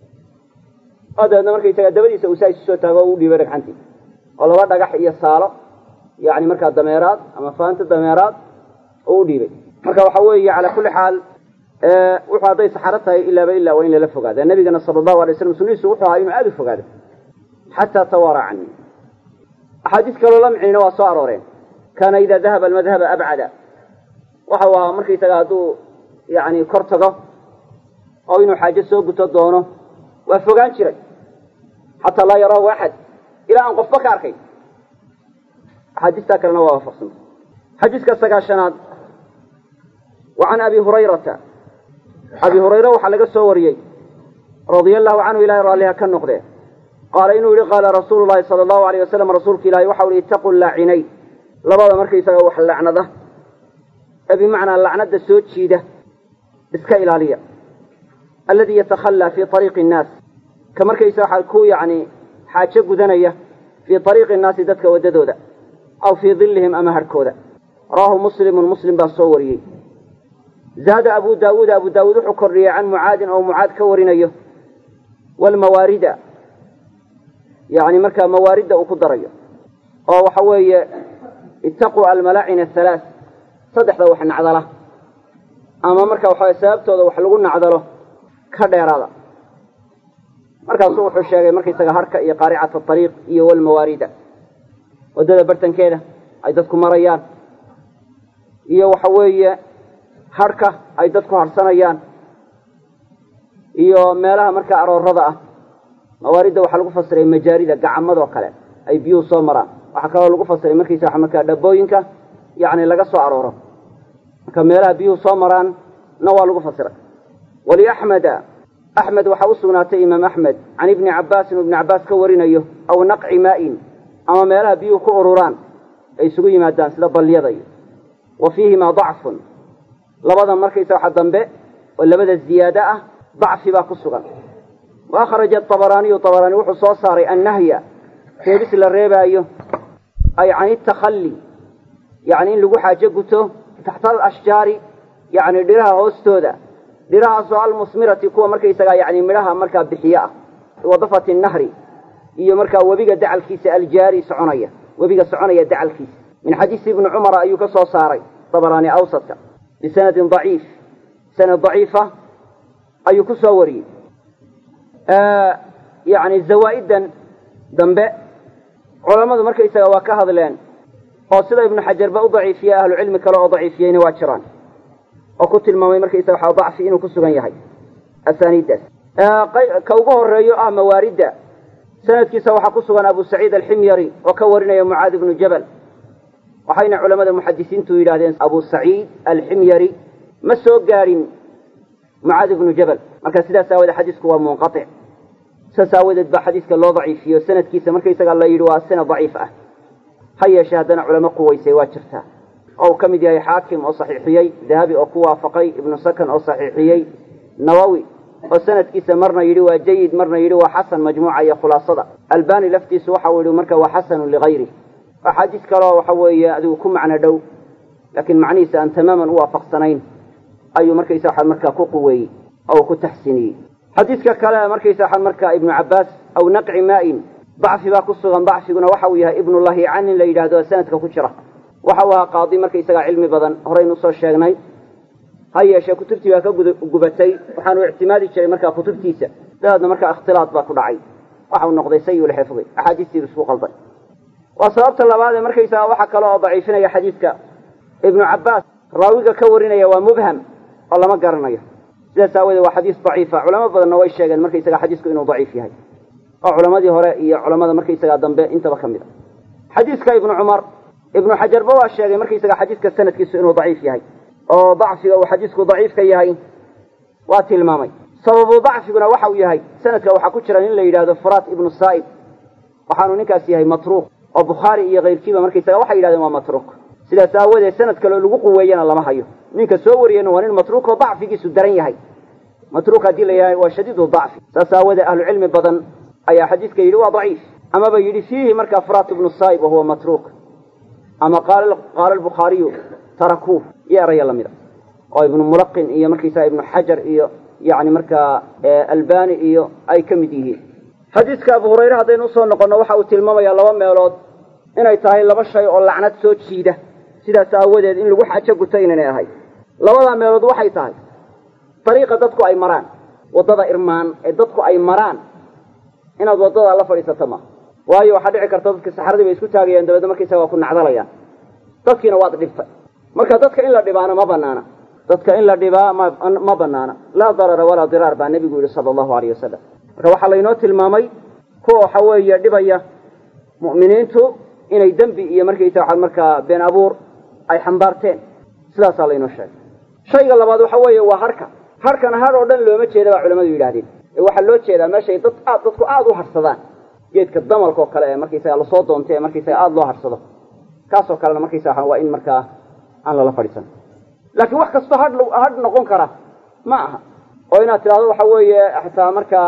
oo dabeedna markaysaga dabadiisa uu saa isu soo taago o u dhiibay dhagxantii oo laba dhagax iyo saalo yani markaa dameeraad ama faanta dameeraad oo u dhiibay marka waxa weeye calaa kulli xaal wuxuu hadday saxaro tahay ilaaba ilaa waa in lala fogaada nabigana sala allahu alay slam sunnihiisu wuxuu ahaa inuu aada u fogaado xataa tawaara canii axaadiis kaloo la micnina waa soo arooreen kaana idaa dahaba almadhaba abcada waxa u ahaa markaysaga hadduu yani kor tago oo inuu xaajo soo guto doono waa fogaan jiray xataa laa yaraahu axad ilaa aan qofba ka arkay axaadiistaa kalena waa waafaqsanta xadiiska sagaashanaad wa can abi hurayrata abi hurayre waxaa laga soo wariyey radia allahu canhu ilahay raalliha ka noqdee qaala inuu yihi qaala rasuulu llahi sala allahu alayh wasalam rasuulka ilahi waxau ihi ittaqu laacinay labada markaysaga wax lacnada ee bimacnaa lacnada soo jiida iska ilaaliya alladii yatakhallaa fii ariiqi innaas ka markaysa waxaa ku yacni xaajo gudanaya fii ariiqi innaasi dadka waddadooda aw fii dillihim ama harhkooda rawaahu muslimun muslim baa soo wariyey zaada abu daawuud abu daawuud wuxuu kordhiyey can mucaadin oo mucaad ka warinayo waalmawaarida yani markaa mawaaridda uu ku darayo oo waxa weeye ittaquu almalaacin athalaat saddexda wax nacdala ama marka waxaweye sababtooda wax lagu nacdalo ka dheeraada markaasuu wuxuu sheegay markaysaga harka iyo qaaricata ariiq iyo walmawaarida waddada bartankeeda ay dadku marayaan iyo waxa weeye harhka ay dadku harsanayaan iyo meelaha markaa aroorada ah mawaaridda waxaa lagu fasiray majaarida gacamadoo kale ay biyuhu soo maraan waxaa kaloo lagu fasiray markaysa markaa dhabooyinka yacni laga soo arooro marka meelaha biyuhu soo maraan na waa lagu fasiray waliaxmeda axmed waxaa u sugnaatay imaam axmed can ibni cabbaasin uu ibni cabbaas ka warinayo aw naqci maa'in ama meelaha biyuhu ku ururaan ay isugu yimaadaan sida balliyada iyo wa fiihimaa dacfun labada markaysa waxa dambe oo labada ziyaado ah dacfi baa ku sugan wa akhraja abaraaniyu abaraani wuxuu soo saaray annahya reebis la reebaayo ay can itakhalli yacni in lagu xaajo guto taxta alashjaari yacni dhiraha hoostooda dhirahaasoo almusmirati kuwa markaysagaa yani midhaha markaa bixiye ah wadafati nahri iyo markaa webiga dacalkiisa aljaari soconaya webiga soconaya dacalkiisa min xadiisi ibni cumara ayuu ka soo saaray dabaraani awsadka bisanadin daciif sanad daciifa ayuu ku soo wariyey yani zawaa'idan dambe culammadu markaysaga waa ka hadleen oo sida ibnu xajarba u daciifiyey ahlucilmi kale oo daciifiyeyna waa jiraan oo ku tilmaamay markaysaga waxaa dacfi inuu ku sugan yahay asaaniiddaas ka ugu horeeyo ah mawaaridda sanadkiisa waxaa ku sugan abu saciid alximyari oo ka warinaya mucaad ibnu jabal waxayna culamada muxadisiintu yidhahdeen abu saciid alximyari ma soo gaadhin mucaad ibnu jabal marka sidaas aawadeed xadiisku waa munqaic saas aawadeed baa xadiiska loo daciifiyo sanadkiisa markaysaga la yidhi waa sanad daciif ah ha yeeshee haddana culamo quwaysay waa jirtaa oo uu ka mid yahay xaakim oo saxiixiyey dahabi oo ku waafaqay ibnu sakan oo saxiixiyey nawowi oo sanadkiisa marna yidhi waa jayid marna yidhi waa xasan majmuuca iyo khulaasada albani laftiisu waxa uu yidhi marka waa xasanun ligayri axaadiis kaleo waxa weeye adigu ku macno dhow laakiin macnihiisa aan tamaaman u waafaqsanayn ayuu markaysa waxaa markaa ku quweeyey oo uu ku taxsiiniyey xadiiska kale markaysa waxaa markaa ibnu cabbaas aw naqci maa'in dacfi baa ku sugan dacfiguna waxa uu yahay ibnu lahiican in la yidhahdo sanadka ku jira waxa uu ahaa qaadi markaysagaa cilmi badan horaynu usoo sheegnay ha yeeshee kutubtii baa ka gubatay waxaanu ictimaadi jiray markaa kutubtiisa dabeedna markaa ikhtilaad baa ku dhacay waxau noqday sayulxifdi axaadiistiibu isku qalday waa sababta labaad ee markaysaga waxa kale oo daciifinaya xadiidka ibnu cabbaas raawiga ka warinaya waa mubham oo lama garanayo sidaas aawoodee waa xadiis daciifa culamo badanna way sheegeen markaysaga xadiisku inuu daciif yahay oo culamadii hore iyo culamada markaysagaa dambe intaba ka mid a xadiiska ibnu cumar ibnu xajarba waa sheegay markaysaga xadiiska sanadkiisu inuu daciif yahay oo dacfiga uu xadiisku daciifka yahay waa tilmaamay sababu dacfiguna waxa uu yahay sanadka waxaa ku jira nin la yidhahdo furaat ibnu saa'ib waxaanu ninkaas yahay matruuq oo bukhaari iyo kayrkiiba markaysaga waxay yidhahdeen waa matruuq sidaas aawadeed sanad kaleo lagu quweeyana lama hayo ninka soo wariyana waa nin matruuq oo dacfigiisu daran yahay matruuq haddii la yahay waa shadiidu dacfi saas aawoodee ahlucilmi badan ayaa xadiiska yidhi waa daciif amaba yidhi fiihi markaa furaat ibnu saa'ib wahuwa matruuq ama qaala albukhaariyu tarakuuh iyo eraya lamida oo ibnu mulaqin iyo markaysaga ibnu xajar iyo yani markaa albani iyo ay ka mid yihiin xadiiska abu hurayre haddaynu usoo noqonno waxa uu tilmaamayaa laba meelood inay tahay laba shay oo lacnad soo jiida sidaas aawadeed in lagu xajo guto inaynay ahay labadaa meelood waxay tahay dariiqa dadku ay maraan waddada irmaan ee dadku ay maraan inaad waddadaa la fadhiisato ma waayo waxaa dhici karta dadka saxaradii bay isku taagayaan dabeedna markaysaga waa ku nacdalayaan dadkiina waad dhibtay marka dadka in la dhibaana ma banaana dadka in la dhibaa ma banaana laa darara walaa diraar baa nebigu yidhi sala allahu alayh wasalam marka waxaa laynoo tilmaamay kuwa waxa weeye dhibaya mu'miniintu inay dembi iyo markaysa waxaa markaa been abuur ay xambaarteen sidaasaa laynoo sheegay shayga labaad waxa weeye waa harka harkana har oo dhan looma jeeda baa culamadu yidhahdeen ee waxaa loo jeedaa meeshay dad aad dadku aada u harsadaan geedka damalka oo kale ee markaysaga lasoo doonta ee markaysaga aada loo harsado kaasoo kalena markaysa waa in markaa aan lala fadhiisan laakiin wax kastoo hadh hadh noqon kara ma aha oo inaad tidhahdo waxa weeye xataa markaa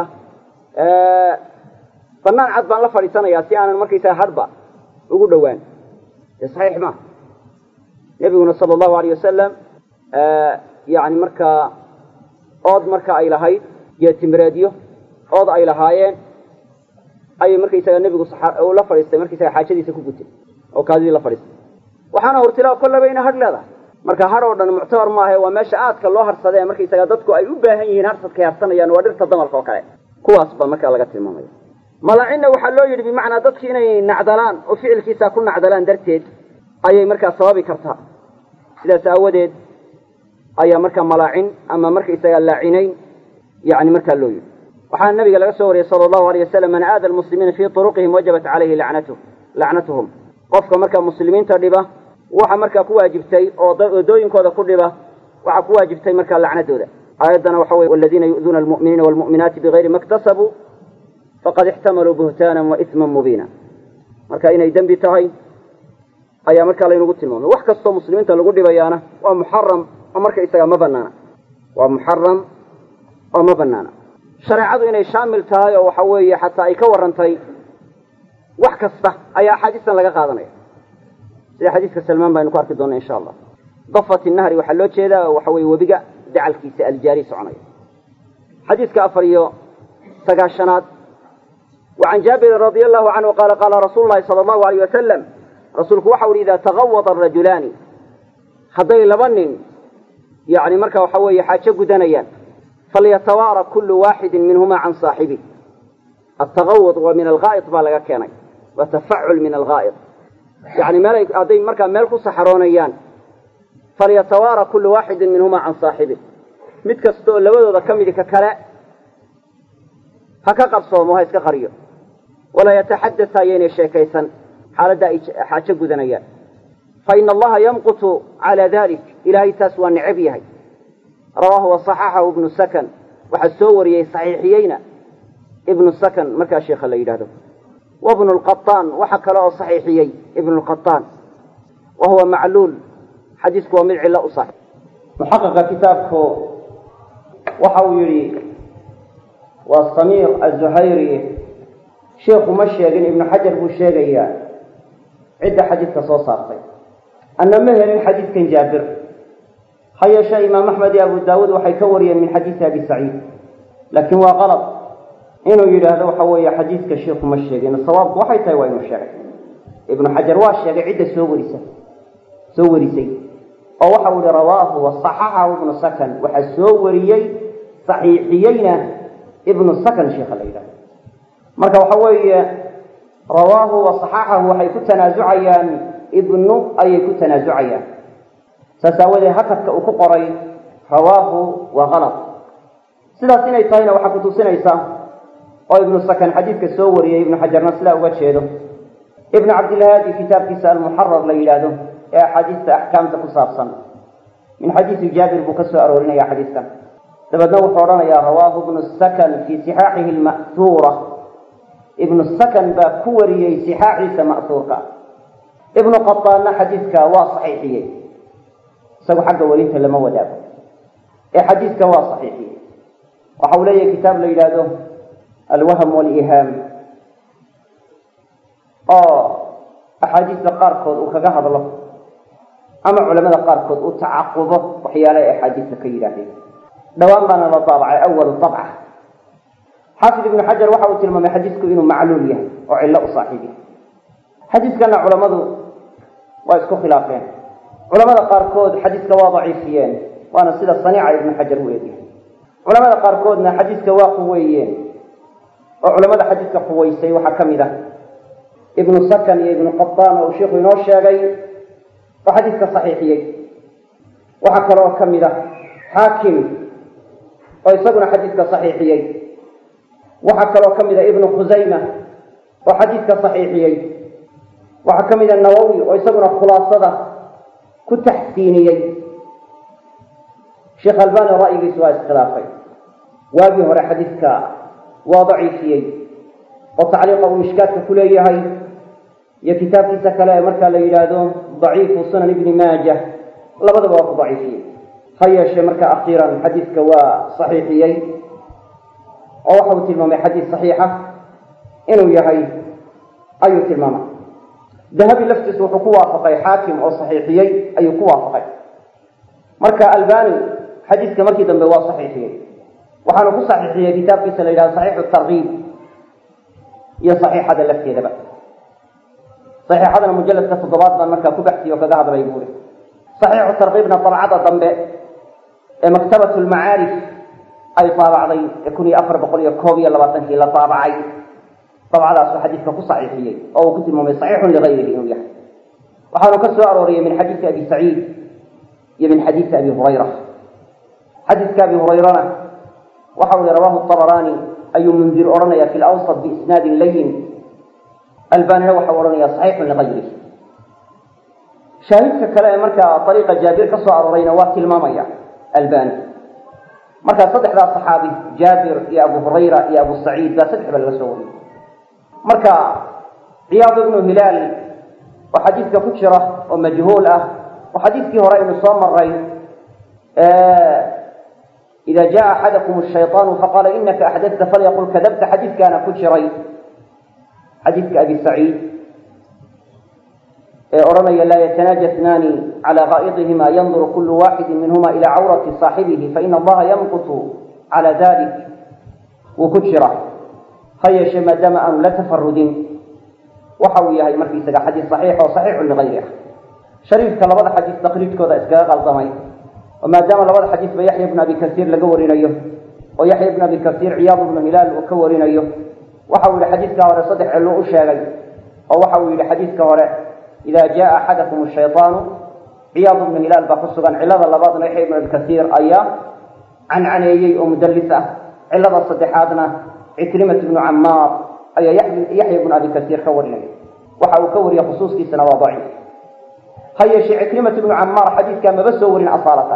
banaan cad baan la fadhiisanayaa si aanan markaysaga hadhba ugu dhowaan dee saxiix maaha nebiguna sala allahu alayh wasalam yani markaa ood marka ay lahayd geetimireedyo ood ay lahaayeen ayay markaysaga nebigu uu la fadhiistay markaysaga xaajadiisa ku gutay oo kaadidii la fadhiistay waxaana hurtilaa kollaba ina hadh leedahay marka hadh oo dhan muctabar maaha waa meesha aadka loo harsadee markaysaga dadku ay u baahan yihiin harsadkay harsanayaan waa dhirta damalka oo kale kuwaas baa markaa laga tilmaamaya malacinna waxaa loo yidhi bimacnaa dadki inay nacdalaan oo ficilkiisa ku nacdalaan darteed ayay markaa sababi kartaa sidaas aawadeed ayaa markaa malaacin ama markaysaga laacinayn yani markaa loo yidhi waxaana nabiga laga soo wariyey sala allahu alayh wasalam man aada almuslimiina fii turuqihim wajabat calayhi lacnatu lacnatuhum qofka markaa muslimiinta dhiba waxa markaa ku waajibtay oo wadooyinkooda ku dhiba waxaa ku waajibtay markaa lacnadooda aayaddana waxa weye waladiina yu'duuna almu'miniina walmu'minaati bigayri ma iktasabuu faqad ixtamaluu buhtaanan wa isman mubiina marka inay dembi tahay ayaa markaa laynagu tilmaamay wax kastoo muslimiinta lagu dhibayaana waa muxaram oo marka isaga ma banaana waa muxaram oo ma banaana shareecadu inay shaamil tahay oo waxa weeye xataa ay ka warrantay wax kasta ayaa axaadiistan laga qaadanaya sida xadiiska salmaan baynu ku arki doona insha allah dafat nahri waxaa loo jeedaa waxa weye webiga dacalkiisa aljaari soconaya xadiiska afar iyo sagaashanaad وعن جابر رضي الله عنه قال قال رسول الله صلى الله عليه وسلم رسولك وحول إذا تغوض الرجلان هذي لبن يعني مركا وحوي حاجة قدنيان فليتوارى كل واحد منهما عن صاحبه التغوض ومن الغائط بالغا كان وتفعل من الغائط يعني ملك هذي مركا ملك سحرونيان فليتوارى كل واحد منهما عن صاحبه متكستو لبدو كمدي ككلا هكا قبصومو هاي قريو ولا يتحدث هايين الشيكيسا حال حاجة قدنيان فإن الله يمقت على ذلك إلهي تسوى النعبيه رواه وصححه ابن السكن وحسوري صحيحيين ابن السكن مركا شيخ الله يلاده وابن القطان وحكى له صحيحيي ابن القطان وهو معلول حديثك ومدعي لا أصح محقق كتابك وحويري والصمير الزهيري شيخ مشيغن ابن حجر بو شيغيا عدة حديث كصوصارتي أن مهر الحديث كان جابر حيش إمام أحمد أبو داود وحي كوريا من حديث أبي سعيد لكن هو غلط إنه يرى هذا وحوي حديث كشيخ مشيغن الصواب وحي تايوي مشيغ ابن حجر واشيغ عدة سوريسة سوريسي أو وحول رواه وصححه ابن سكن وحسوريي صحيحيين ابن السكن شيخ الليلة marka waxa weeye rawaahu wa saxaxahu waxay ku tanaasucayaan ibnu ayay ku tanaasucayaan saas aawadeed hakadka uu ku qoray rawaahu waa kalad sidaas inay tahayna waxaa kutusinaysa oo ibnu sakan xadiidka soo wariyey ibnu xajarna sidaa uga jeedo ibnu cabdilhaadi kitaabkiisa almuxarar la yidhaahdo ee axaadiista axkaamta ku saabsan min xadiisi jaabir buu ka soo aroorinaya xadiiskan dabeedna wuxuu odhanayaa rawaahu ibnu sakan fii sixaaxihi alma'huura ibnu sakan baa ku wariyey sixaaxiisa ma'huurka ibnu qataanna xadiidka waa saxiixiyey isagu xagga warinta lama wadaago ee xadiidka waa saxiixiyey waxa uu leeyahay kitaab la yidhaahdo alwahm walihaam oo axaadiista qaarkood uu kaga hadlo ama culamada qaarkood uu tacaqubo waxyaala ay axaadiista ka yidhaahdeen dhowaan baana la daabacay awalu dabca xaafid ibnu xajar waxa uu tilmaamay xadiisku inuu macluul yahay oo cillo u saaxiib yahay xadiiskana culammadu waa isku khilaafeen culamada qaarkood xadiiska waa daciifiyeen waana sida saniica ibnu xajar u eegyahay culamada qaarkoodna xadiiska waa quweeyeen oo culamada xadiiska quweysay waxaa ka mid ah ibnu sakan iyo ibnu qataan oo uu sheikhu inoo sheegay oo xadiiska saxiixiyey waxaa kaloo ka mid ah xaakim oo isaguna xadiiska saxiixiyey waxaa kaloo ka mid ah ibnu khusayma oo xadiiska saxiixiyey waxaa ka mid ah nawowi oo isaguna khulaasada ku taxsiiniyey sheekh albani ra'yigiisu waa iskhilaafay waagii hore xadiidka waa daciifiyey oo tacliiqa uu mishkaadka ku leeyahay iyo kitaabkiisa kale ee markaa la yidhaahdo daciifu sunan ibni maaja labadaba waa ku daciifiyey ha yeeshee marka akhiiran xadiidka waa saxiixiyey oo waxa uu tilmaamay xadiis saxiixa inuu yahay ayuu tilmaamay dahabi laftiisu wuxuu ku waafaqay xaakim oo saxiixiyey ayuu ku waafaqay marka albani xadiiska markii dambe waa saxiixiyey waxaanu ku saxiixiyey kitaabkiisa la yidhahdo saxiixu tarkiib iyo saxiixada lafteedaba saxiixadana mujalladka toddobaad baan markaa ku baxsiyo kaga hadlay buuri saxiixu tarkiibna dabcada dambe ee maktabat lmacaarif ay daabacday ee kun iyo afar boqol iyo koob iyo labaatankii la daabacay dabcadaasuu xadiidka ku saxiixiyey oo uu ku tilmaamay saxiixun ligayrihi inuu yahay waxaanu ka soo arooriyey min xadiisi abi saciid iyo min xadiisi abi hurayra xadiiska abi hurayrana waxa uu yihi rawahu abaraani ayuu mundir odhanaya fi lawsat biisnaadin layin albanina waxau odhanaya saxiixun ligayrihi shaahidka kale ee markaa ariiqa jaabir ka soo aroorayna waa tilmaamaya albani markaa saddexdaa saxaabi jaabir iyo abu hurayra iyo abu saciid baa saddex ba laga soo wariyey marka ciyaad ibnu hilaal oo xadiidka ku jira oo majhuul ah oo xadiidkii hore aynu soo maray ida jaa axadakum shayطaanu faqaala inaka axdadta falyaqul kadabta xadiidkaana ku jiray xadiidka abi saciid ee odhanaya laa yatanaaja snaani calى gaa'idihima yanduru kulu waaxidi minhuma ila cawrati saaxibihi faina allaha yamqutu calى dalik wuu ku jira ha yeeshee maadaama aanu la tafarudin waxa uu yahay markiisaga xadiis saxiix oo saxiixun ligayri ah shariifka labada xadiis takriijkooda iskaga qaldamay oo maadaama labada xadiis ba yaxya ibnu abi kasiir laga warinayo oo yaxya ibnu abi kasiir ciyaad ibnu hilaal uu ka warinayo waxa uu yihi xadiidka hore saddex cilluu u sheegay oo waxa uu yihi xadiidka hore ida jaa axadakum shayطaanu ciyaad ibnu hilaal baa ku sugan cilada labaadna yaxya ibnu abi kasiir ayaa cancaneeyey oo mudallis ah cilada saddexaadna cikrimat ibnu camaar ayaa yaxya ibnu abi kasiir ka warinaya waxa uu ka wariya khusuuskiisana waa daciif ha yeeshee cikrimat ibnu camaar xadiidkaa maba soo warin asaalatan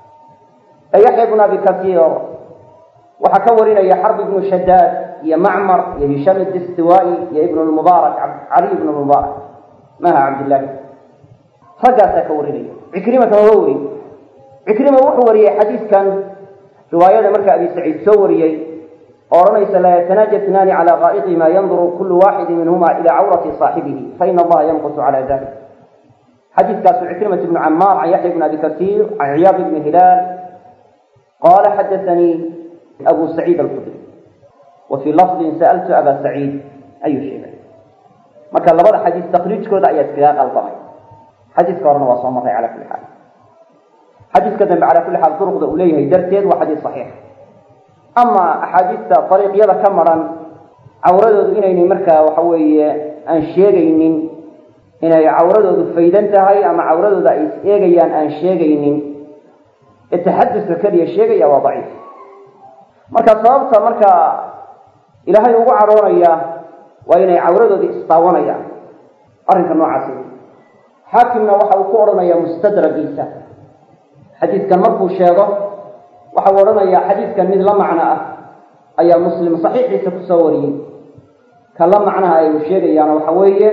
ee yaxya ibnu abi kasiir waxaa ka warinaya xarb ibnu shadaad iyo macmar iyo hishaam distiwai iyo ibn lmubaarak cali ibn lmubaarak maha cabdillahi raggaasaa ka warinaya cikrimata maba warin cikrima wuxuu wariyey xadiidkan riwaayada marka abi saciid soo wariyey oo odhanaysa laa yatanaaja snaani calى gaa'idihima yanduru kulu waaxidi minhuma ila cawrati saaxibihi faina allaha yamqutu cala dalik xadiidkaasu cikrimat ibnu camaar can yaxya ibn abi kasiir can ciyaad ibni hilaal qala xadaanii abu saciid alkudri wa fii lafdin sa'altu aba saciid ayuu sheegay marka labada xadiis takriijkooda ayaa iskaga qaldamay xadiiska horena waa soo maray cala kuli xaal xadiiska dambe cala kulli xaal duruqda uu leeyahay darteed waa xadiis saxiix ama axaadiista dariiqyada ka maran cawradoodu inaynay markaa waxa weeye aan sheegaynin inay cawradoodu faydan tahay ama cawradooda ay is eegayaan aan sheegaynin ee taxaduska keliya sheegaya waa daciif marka sababta marka ilaahay ugu cadhoonaya waa inay cawradoodii istaawanayaan arrinka noocaasi xaakimna waxa uu ku odhanaya mustadragiisa xadiidkan markuu sheego waxa uu odhanayaa xadiidkan mid la macno ah ayaa muslim saxiixiisa kusoo wariyey ka la macnaha ay uu sheegayaana waxa weeye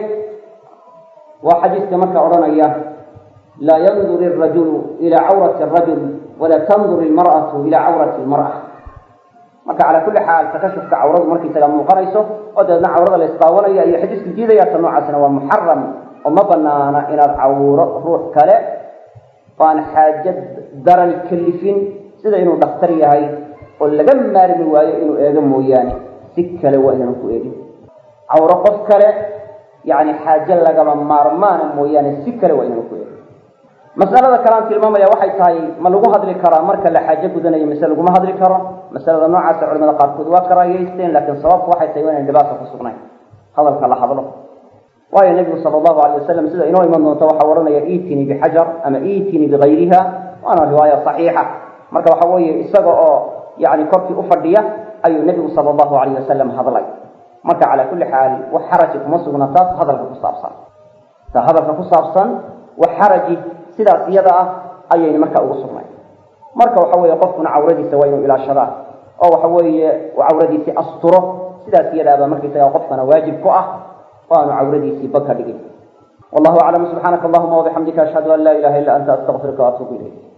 waa xadiidka marka odhanaya laa yandur irajulu ila cawrati arajul walaa tandur ilmar'atu ila cawrati lmar'a marka calaa kulli xaal takashufka cawradu markaysaga muuqanayso oo dabeedna cawrada la isdaawanayo iyo xadiisku diidaya ta noocaasina waa muxaram oo ma banaana inaad cawro ruux kale oo aan xaajo daran kalifin sida inuu dhakhtar yahay oo laga maarmi waayo inuu eego mooyaane si kale waa inaanu ku eegin cawro qof kale yani xaajo lagaba maarmaana mooyaane si kale waa inaanu ku eegin masalada kale aan tilmaamaya waxay tahay ma lagu hadli karaa marka la xaajo gudanayo mise laguma hadli karo masalada noocaasa culamada qaarkood waa karaayeysteen laakiin sababku waxay tahay waa inan dhibaata ku sugnayn hadalka la hadlo waayo nebigu sala allahu alay wasalam sida inoo iman doonto waxaa odhanaya iitinii bixajar ama iitinii bigayriha waana riwaaya saxiixa marka waxa weeye isaga oo yani korkii ufadhiya ayuu nebigu sala allahu alayh wasalam hadlay marka calaa kulli xaal wax xaraji kuma sugna taas hadalka ku saabsan ta hadalka ku saabsan wax xaraji sidaas iyada ah ayayna marka ugu sugnay marka waxa weeye qofkuna cawradiisa waa inuu ilaashadaa oo waxa weeye uu cawradiisii asturo sidaas iyadaaba markaysaga qofkana waajib ku ah oo aanu cawradiisii bag ka dhigin wallahu aclam subxaanaka allahuma wabixamdika ashhadu an laa ilaha illa anta astaqfiruka waatuubu ilayk